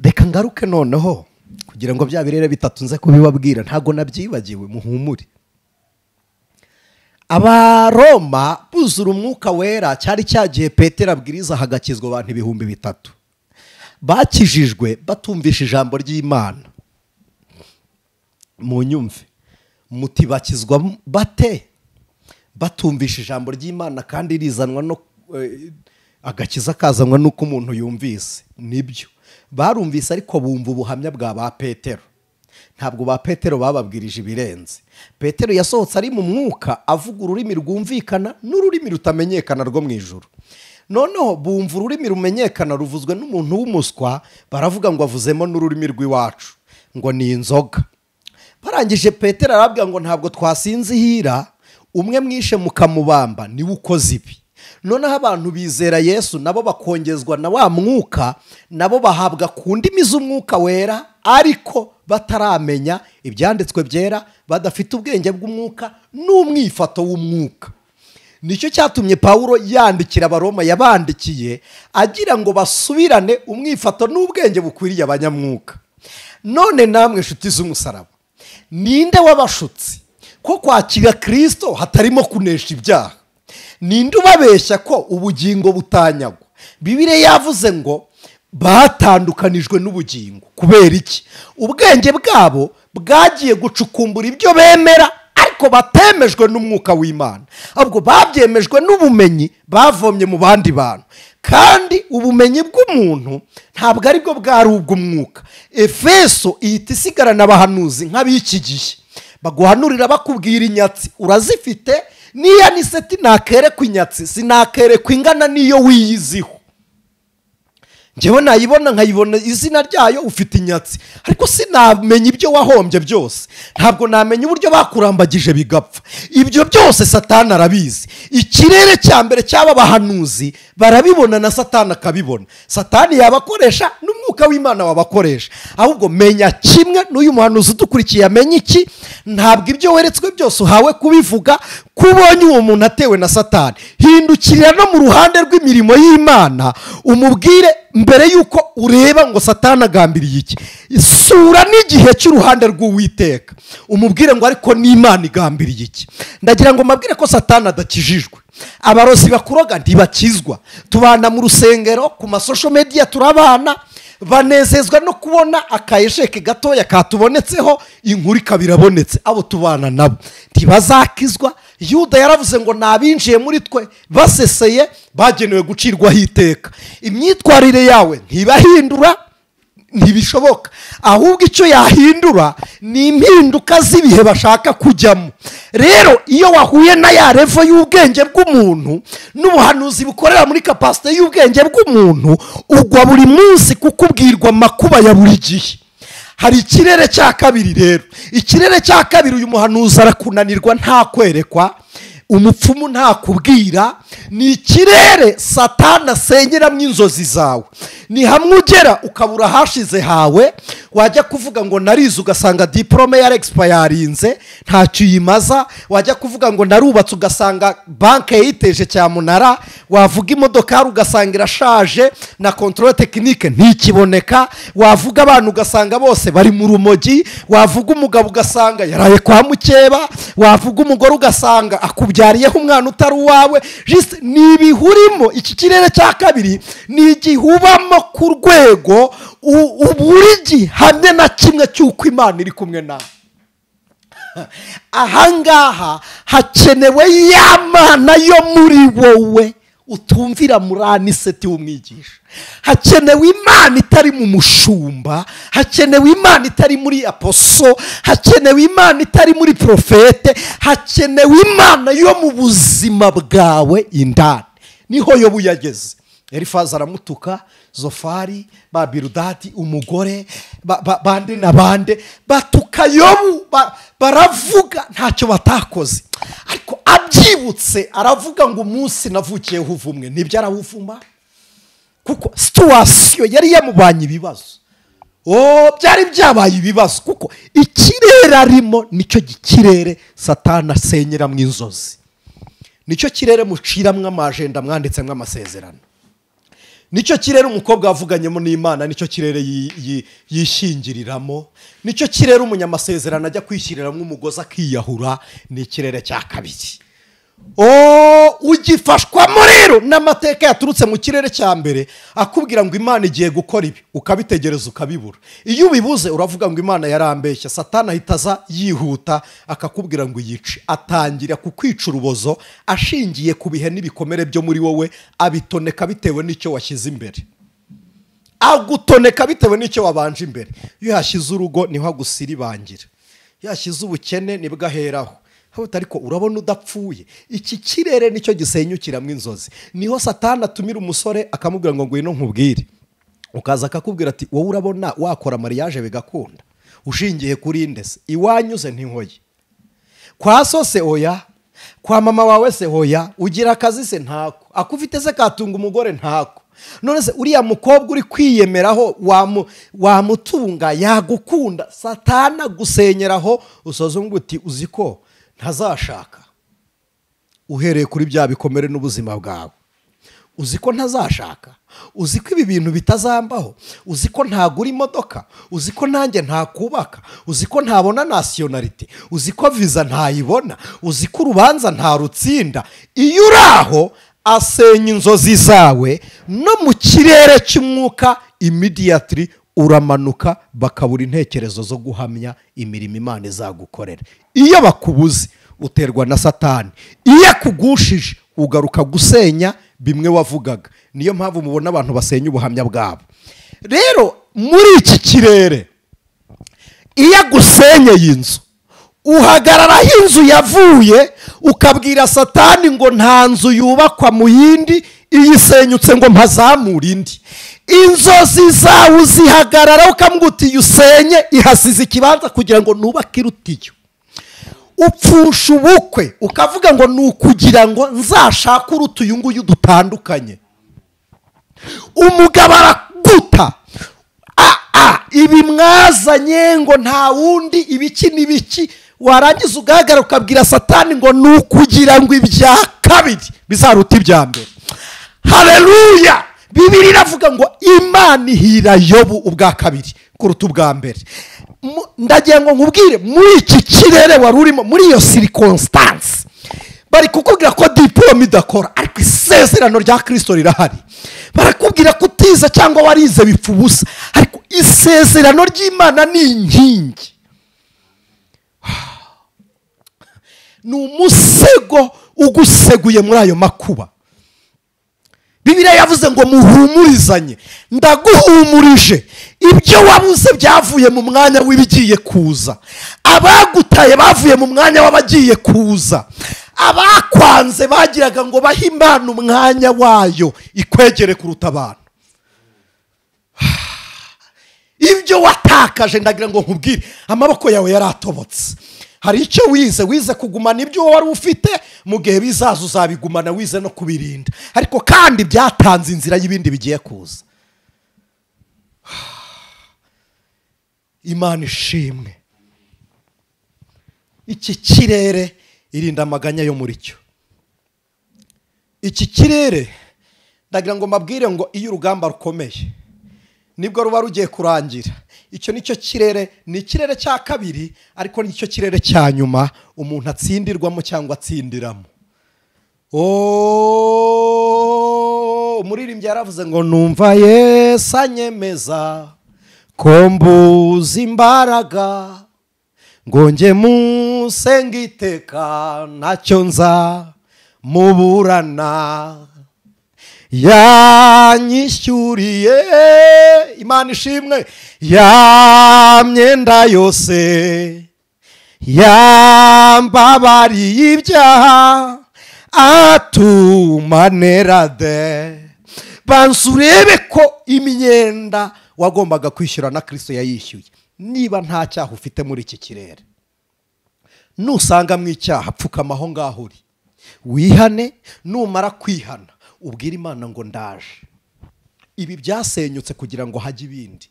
reka ngaruke noneho kugira ngo bya birere bitatu nze kubibabwira ntabwo nabyibagiwe muhumure abaroma buzura umwuka wera cyari cyagiye petero abwiriza hagakizwa abantu ibihumbi bitatu bakijijwe batumvisha ijambo ry'imana mu nyumve muti bakizwa bate batumvisha ijambo ry'imana kandi rizanwa no eh, agakiza kazanwa n'uko umuntu yumvise nibyo barumvise ariko bumva ubuhamya bwa ba petero ntabwo ba petero bababwirije ibirenze petero yasohotse ari mu mwuka avuga ururimi rwumvikana n'ururimi rutamenyekana rwo mu ijoro noneho bumva ururimi rumenyekana ruvuzwe n'umuntu w'umuswa baravuga ngo avuzemo n'ururimi rw'iwacu ngo ni inzoga barangije petero arabwira ngo ntabwo twasinzihira umwe mwishe mukamubamba niwe ukoze ibi noneho abantu bizera yesu nabo bakongezwa na wa mwuka nabo bahabwa ku ndimi z'umwuka wera ariko bataramenya ibyanditswe byera badafite ubwenge bw'umwuka n'umwifato w'umwuka nicyo cyatumye pawulo yandikira abaroma yabandikiye agira ngo basubirane umwifato n'ubwenge bukwiriye abanyamwuka none namwe inshuti z'umusaraba ninde w'abashutsi ko kwakira kirisito hatarimo kunesha ibyaha ninde ubabeshya ko ubugingo butanyagwa bibiriya yavuze ngo batandukanijwe n'ubugingo kubera iki ubwenge bwabo bwagiye gucukumbura ibyo bemera ariko batemejwe n'umwuka w'imana ahubwo babyemejwe n'ubumenyi bavomye mu bandi bantu kandi ubumenyi bw'umuntu ntabwo aribwo bwari ubw'umwuka efeso ihita isigarana abahanuzi nk'ab'iki gihe baguhanurira bakubwira inyatsi urazifite niya niseti nakerekwa inyatsi sinakerekwa ingana n'iyo wiyiziho njyewe nayibona nkayibona izina ryayo ufite inyatsi ariko sinamenya ibyo wahombye byose ntabwo namenya uburyo bakurambagije bigapfa ibyo byose satani arabizi ikirere cya mbere cy'aba bahanuzi barabibona na satani akabibona satani yabakoresha n'umwuka w'imana wabakoresha ahubwo menya kimwe n'uyu muhanuzi udukurikiye amenya iki ntabwo ibyo weretswe byose uhawe kubivuga kubonye uwo muntu atewe na satani hindukirira no mu ruhande rw'imirimo y'imana umubwire mbere y'uko ureba ngo satani agambiriye iki isura n'igihe cy'uruhande rw'uwiteka umubwire ngo ariko n'imana igambiriye iki ndagira ngo mbabwire ko satani adakijijwe abarozi bakuroga ntibakizwa tubana mu rusengero ku masosho mediya turabana banezezwa no kubona akayesheke gatoya katubonetseho inkuru ikaba irabonetse abo tubana nabo ntibazakizwa yuda yaravuze ngo ni abinjiye muri twe baseseye bagenewe gucirwaho iteka imyitwarire yawe ntibahindura ntibishoboka ahubwo icyo yahindura ni impinduka z'ibihe bashaka kujyamo rero iyo wahuye na ya revo y'ubwenge bw'umuntu n'ubuhanuzi bukorera muri kapasite y'ubwenge bw'umuntu ugwa buri munsi kuko ubwirwa amakuba ya buri gihe hari ikirere cya kabiri rero ikirere cya kabiri uyu muhanuzi arakunanirwa nta kwerekwa umupfumu ntakubwira ni ikirere satana asengeramo inzozi zawe ni hamwe ugera ukabura ahashize hawe wajya kuvuga ngo narize ugasanga diporome ya regisipa yarinze ntacyo uyimaza wajya kuvuga ngo narubatse ugasanga banke yayiteje cyamunara wavuga imodoka ugasanga irashaje na kontorore tekinike ntikiboneka wavuga abana ugasanga bose bari mu rumogi wavuga umugabo ugasanga yaraye kwa mukeba wavuga umugore ugasanga akubye wabyariyeho umwana utari uwawe jisite ni ibihurimo iki kirere cya kabiri ni igihubamo ku rwego u- u- buri gihamye na kimwe cy'uko imana iri kumwe nawe ahangaha hakenewe ya mana yo muri wowe utumvira muri aniseti w'umwigisha hakenewe imana itari mu mushumba hakenewe imana itari muri aposo hakenewe imana itari muri porofete hakenewe imana yo mu buzima bwawe indani niho yobu yageze elifazi aramutuka zofari ba birudadi umugore ba- ba- bande na bande batuka yobu ba- baravuga ntacyo batakoze ariko abyibutse aravuga ngo umunsi navukiyeho uvumwe nibyo arawuvuma kuko situwasiyo yari yamubanye ibibazo o byari byabaye ibibazo kuko ikirere arimo nicyo kirere satana asenyeramo inzozi nicyo kirere muciramo amajenda mwanditsemo amasezerano nicyo kirere umukobwa yavuganyemo n'imana nicyo kirere yi- yi- yishingiriramo nicyo kirere umunyamasezerano ajya kwishyiriramo umugozi akiyahura ni ikirere cya kabiri o ugifashwamo rero n'amateka yaturutse mu kirere cya mbere akubwira ngo imana igiye gukora ibi ukabitegereza ukabibura iyo ubibuze uravuga ngo imana yarambeshya satana ahita aza yihuta akakubwira ngo yice atangira kukwica urubozo ashingiye ku bihe n'ibikomere byo muri wowe abitoneka bitewe n'icyo washyize imbere agutoneka bitewe n'icyo wabanje imbere iyo yashyize urugo niho agusiribangira iyo yashyize ubukene nibwo aheraho Hawita, ariko urabona udapfuye iki kirere nicyo gisenyukiramo inzozi niho satana atumira umusore akamubwira ngo ngwino nkubwire ukaza akakubwira ati wowe urabona wakora mariage bigakunda ushingiye kuri inde se iwanyuze ntinkoye kwa so se oya kwa mama wawe se hoya ugira akazi se ntako akufite se katunga umugore ntako none se uriya mukobwa uri kwiyemeraho wamu- wamutunga yagukunda satana gusenyeraho usoza ngo uti uzi ko ntazashaka uhereye kuri bya bikomere n'ubuzima bwawe uzi ko ntazashaka uzi ko ibi bintu bitazambaho uzi ko ntagura imodoka uzi ko nanjye ntakubaka uzi ko ntabona nasiyonarite uzi ko viza ntayibona uzi ko urubanza ntarutsinda iyo uri aho asenya inzozi zawe no mu kirere cy'umwuka imidiyatiri uramanuka bakabura intekerezo zo guhamya imirimo imana izagukorera iyo bakubuze uterwa na satani iyo akugushije ugaruka gusenya bimwe wavugaga niyo mpamvu mubona abantu basenya ubuhamya bwabo rero muri iki kirere iyo agusenyeye inzu uhagararaho inzu yavuye ukabwira satani ngo nta nzu yubakwa mu yindi iyisenyutse ngo mpazamure indi inzozi zawe uzihagararaho ukamubwira uti iyo usenye ihasize ikibanza kugira ngo nubake iruta iyo upfusha ubukwe ukavuga ngo ni ukugira ngo nzashake uruta uyu nguyu dutandukanye umugabo arakuta Ah, ah, ibi mwazanye ngo nta wundi ibiki n'ibiki warangiza ugahagarara ukabwira satani ngo ni ukugira ngo ibya kabiri bizaruta ibya mbere hareruya bibiri iravuga ngo imana ihira yobu ubwa kabiri kuruta ubwa mbere Mu- ndagira ngo nkubwire muri iki kirere wari urimo muri iyo sirikonsitansi bari kukubwira ko diporome idakora ariko isezerano rya kirisito rirahari barakubwira ko utize cyangwa warize bipfa ubusa ariko isezerano ry'imana ni inkingi ni umusego uguseguye muri ayo makuba bibiliya yavuze ngo muhumurizanye ndaguhumurije ibyo wabuze byavuye mu mwanya w'ibigiye kuza abagutaye bavuye mu mwanya w'abagiye kuza abakwanze bagiraga ngo bahe imana umwanya wayo ikwegere kuruta abantu ibyo watakaje ndagira ngo nkubwire amaboko yawe yaratobotse hari icyo wize wize kugumana ibyo wari ufite mu gihe bizaza uzabigumana wize no kubirinda ariko kandi byatanze inzira y'ibindi bigiye kuza imana ishimwe iki kirere irinda amaganya yo muri cyo iki kirere ndagira ngo mbabwire ngo iyo urugamba rukomeye nibwo ruba rugiye kurangira icyo nicyo kirere ni ikirere cya kabiri ariko nicyo kirere cya nyuma umuntu atsindirwamo cyangwa atsindiramo ooo umuririmbyi yaravuze ngo numva yesu anyemeza ko mbuze imbaraga ngonge musenge iteka ntacyo nza muburana yanyishyuriye imana ishimwe ya myenda yose yambabariye ibyaha atuma nerade banza urebe ko imyenda wagombaga kwishyura na kirisito yayishyuye niba nta cyaha ufite muri iki kirere nusangamo icyaha pfukama aho ngaho uri wihane numara kwihana ubwire imana ngo ndaje ibi byasenyutse kugira ngo hajye ibindi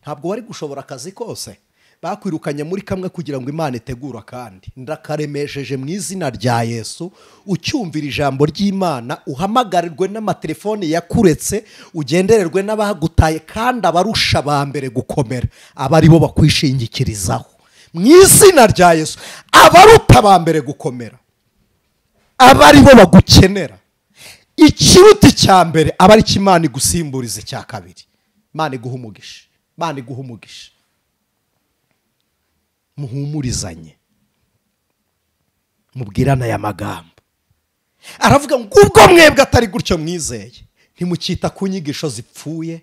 ntabwo wari gushobora akazi kose bakwirukanye muri kamwe kugira ngo imana itegure akandi ndakaremesheje mu izina rya yesu ucyumvira ijambo ry'imana uhamagarirwe n'amatelefone yakuretse ugendererwe n'abagutaye kandi abarusha ba mbere gukomera aba ari bo bakwishingikirizaho mu izina rya yesu abaruta ba mbere gukomera aba ari bo bagukenera ikiruta icya mbere aba ari cyo imana igusimburiza icya kabiri imana iguha umugisha imana iguha umugisha muhumurizanye mubwirana aya magambo aravuga ngo ubwo mwebwe atari gutyo mwizeye ntimukita ku nyigisho zipfuye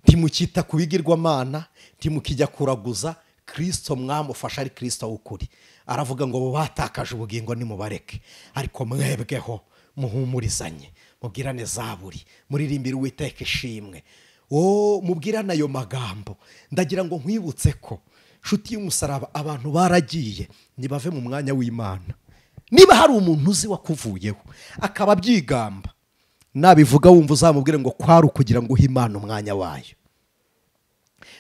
ntimukita ku bigirwamana ntimukijya kuraguza kirisito mwamufasha ari kirisito w'ukuri aravuga ngo abo batakaje ubugingo nimubareke ariko mwebweho muhumurizanye mubwirane zaburi muririmbire uwiteka ishimwe wowe mubwirane ayo magambo ndagira ngo nkwibutse ko inshuti y'umusaraba abantu baragiye ntibave mu mwanya w'imana niba hari umuntu uzi wakuvuyeho akaba abyigamba nabivuga wumva uzamubwire ngo kwari ukugira ngo uhe imana umwanya wayo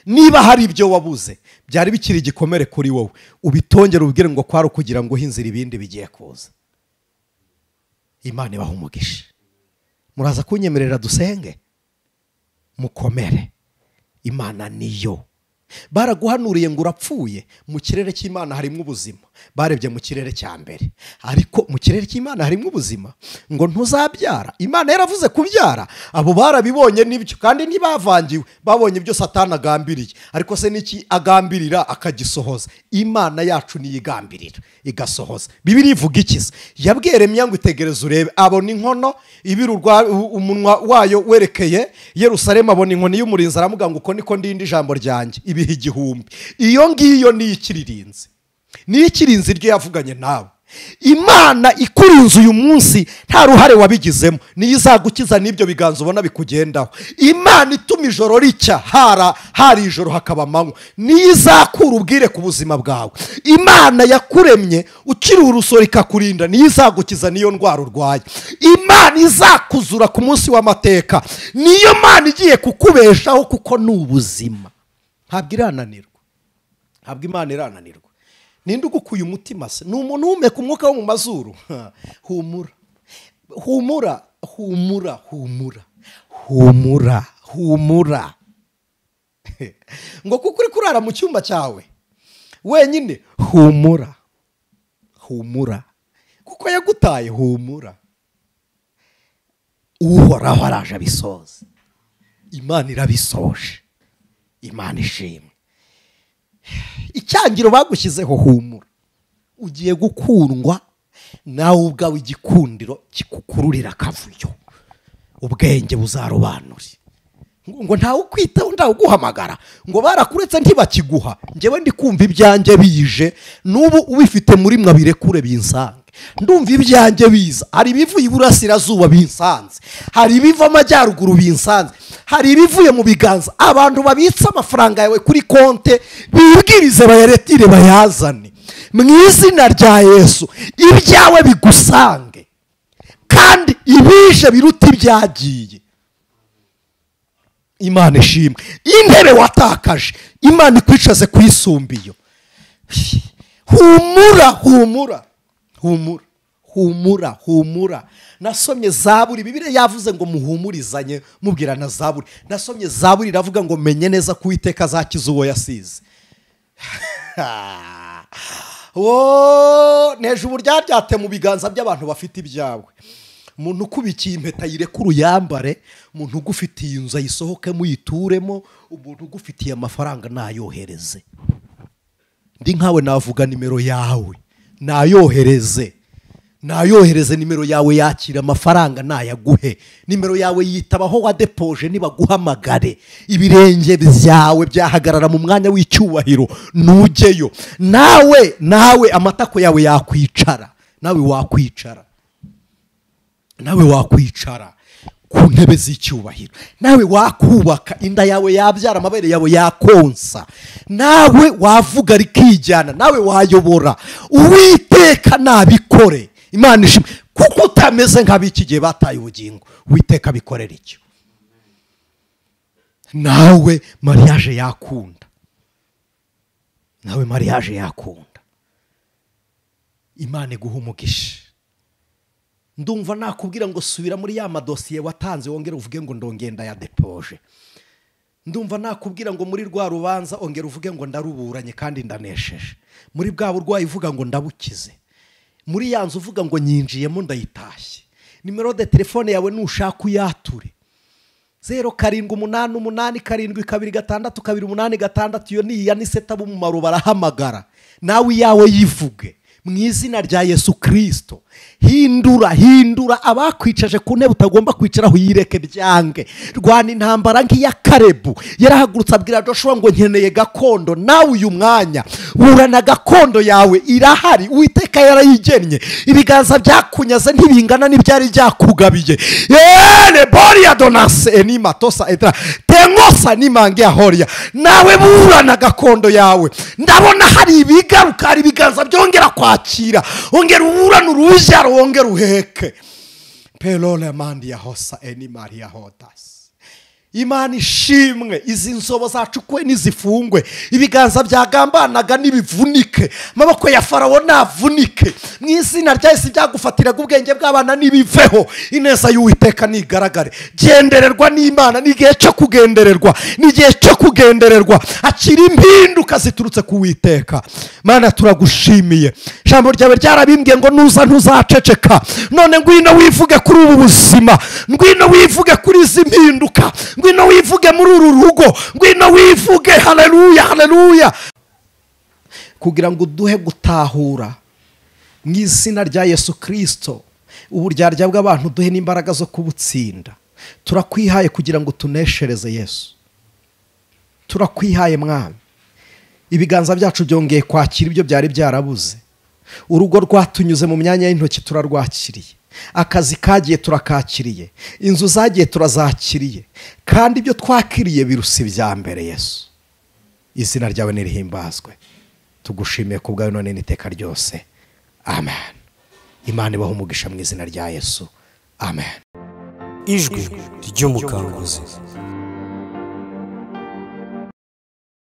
niba hari ibyo wabuze byari bikiri igikomere kuri wowe ubitongere ubwire ngo kwari ukugira ngo uhe inzira ibindi bigiye kuza imana ibaha umugisha muraza kunyemerera dusenge mukomere imana niyo baraguhanuriye ngo urapfuye mu kirere cy'imana harimo ubuzima barebye mu kirere cya mbere ariko mu kirere cy'imana harimo ubuzima ngo ntuzabyara imana yaravuze kubyara abo barabibonye nibyo kandi ntibavangiwe babonye ibyo satana agambiriye ariko se n'iki agambirira akagisohoza imana yacu niyigambirira igasohoza bibiri ivuga ikiza yabweremye ngo itegereze urebe abona inkono ibiri urwa- u- umunwa wayo werekeye yerusalemu abona inkoni y'umurinzi aramuga ngo uko niko ndindi ijambo ryanjye ibihe igihumbi iyo ngiyo niyo ikiririnze niyo ikirinze iryo yavuganye nawe imana ikurinze uyu munsi nta ruhare wabigizemo niyo izagukiza n'ibyo biganza ubona bikugendaho imana ituma ijoro ricya hara hari ijoro hakaba amanywa niyo izakura ubwire ku buzima bwawe imana yakuremye ukiri urusoro ikakurinda niyo izagukiza n'iyo ndwara urwaye imana izakuzura ku munsi w'amateka niyo mana igiye kukubeshaho kuko ni ubuzima ntabwo irananirwa ntabwo imana irananirwa ninde ugukuye umutima se ni umuntu uhumeka umwuka wo mu mazuru humura humura humura humura humura humura ngo kuko uri kurara mu cyumba cyawe wenyine humura humura kuko yagutaye humura uhoraho araje abisoze imana irabisoje imana ishimwe icyangiro bagushyizeho humura ugiye gukundwa nawe ubwawe igikundiro kikukururira akavuyo ubwenge buzarobanure ngo ntawe ukwitaho ntawe uguhamagara ngo barakuretse ntibakiguha njyewe ndi kumva ibyanjye bije n'ubu ubifite muri mwe abirekure binsange ndumva ibyanjye biza hari ibivuye iburasirazuba binsanze hari ibiva amajyaruguru binsanze hari ibivuye mu biganza abantu babitsa amafaranga yawe kuri konte bibwirize bayaretire bayazane mu izina rya yesu ibyawe bigusange kandi ibije biruta ibyagiye imana ishimwe intebe watakaje imana ikwicaze ku yisumbiyo humura humura humura humura humura nasomye zaburi bibiri yavuze ngo muhumurizanye mubwirana zaburi nasomye zaburi iravuga ngo menye neza ko uwiteka azakiza uwo yasize wo neje uburyaryate mu biganza by'abantu bafite ibyawe umuntu ukubikiye impeta yireke uruyambare umuntu ugufitiye inzu ayisohokemo uyituremo umuntu ugufitiye amafaranga nayohereze ndi nkawe navuga nimero yawe nayohereze nayohereze nimero yawe yakira amafaranga nayaguhe nimero yawe yitabaho wadepoje nibaguhamagare ibirenge byawe byahagarara mu mwanya w'icyubahiro ntugeyo nawe nawe amatako yawe yakwicara nawe wakwicara nawe wakwicara ku ntebe z'icyubahiro nawe wakubaka inda yawe yabyara amabere yawe yakonsa nawe wavuga rikijyana nawe wayobora uwiteka nabikore imana ishimwe kuko utameze nk'ab'iki gihe bataye ubugingo uwiteka abikorera icyo nawe mariage yakunda nawe mariage yakunda imana iguha umugisha ndumva nakubwira ngo subira muri ya madosiye watanze wongere uvuge ngo ndongenda ya depoje ndumva nakubwira ngo muri rwa rubanza ongera uvuge ngo ndaruburanye kandi ndanesheje muri bwa burwayi uvuga ngo ndabukize muri ya nzu uvuga ngo nyinjiyemo ndayitashye nimero de telefone yawe nushaka uyature zeru karindwi umunani umunani karindwi kabiri gatandatu kabiri umunani gatandatu iyo ni iya niseta b'umumaro barahamagara nawe iyawe yivuge mu izina rya yesu kirisito hindura hindura abakwicaje ku ntebe utagomba kwicaraho yireke byange rwana intambara nk'iya karebu yarahagurutse abwira joshua ngo nkeneye gakondo nawe uyu mwanya burana gakondo yawe irahari uwiteka yarayigennye ibiganza byakunyaze ntibingana n'ibyari byakugabiye yeee boriya donase ni matosa etara tengosa ni mange ya horiya nawe burana gakondo yawe ndabona hari ibigaruka hari ibiganza byongera kwakira ongera uburane uruhushya wongera uheke perole mandi ya hosa eni mariya hodasi imana ishimwe izi nzobo zacukwe n'izifungwe ibiganza byagambanaga n'ibivunike amaboko ya farawo navunike mu izina ryahise byagufatiraga ubwenge bw'abana n'ibiveho ineza y'uwiteka ntigaragare gendererwa n'imana n'igihe cyo kugendererwa n'igihe cyo kugendererwa akira impinduka ziturutse ku witeka mana turagushimiye ijambo ryawe ryarabimbwiye ngo nuza ntuzaceceka none ngwino wivuge kuri ubu buzima ngwino wivuge kuri izi mpinduka ngwino wivuge muri uru rugo ngwino wivuge hareruya hareruya kugira ngo uduhe gutahura mu izina rya yesu kirisito uburyarya bw'abantu duhe n'imbaraga zo kubutsinda turakwihaye kugira ngo tuneshereze yesu turakwihaye mwami ibiganza byacu byongeye kwakira ibyo byari byarabuze urugo rwatunyuze mu myanya y'intoki turarwakiriye akazi kagiye turakakiriye inzu zagiye turazakiriye kandi ibyo twakiriye birusa ibya mbere yesu izina ryawe nirihimbazwe tugushimiye ku bwawe none n'iteka ryose amen imana ibaho umugisha mu izina rya yesu amen ijwi ry'umukanguzi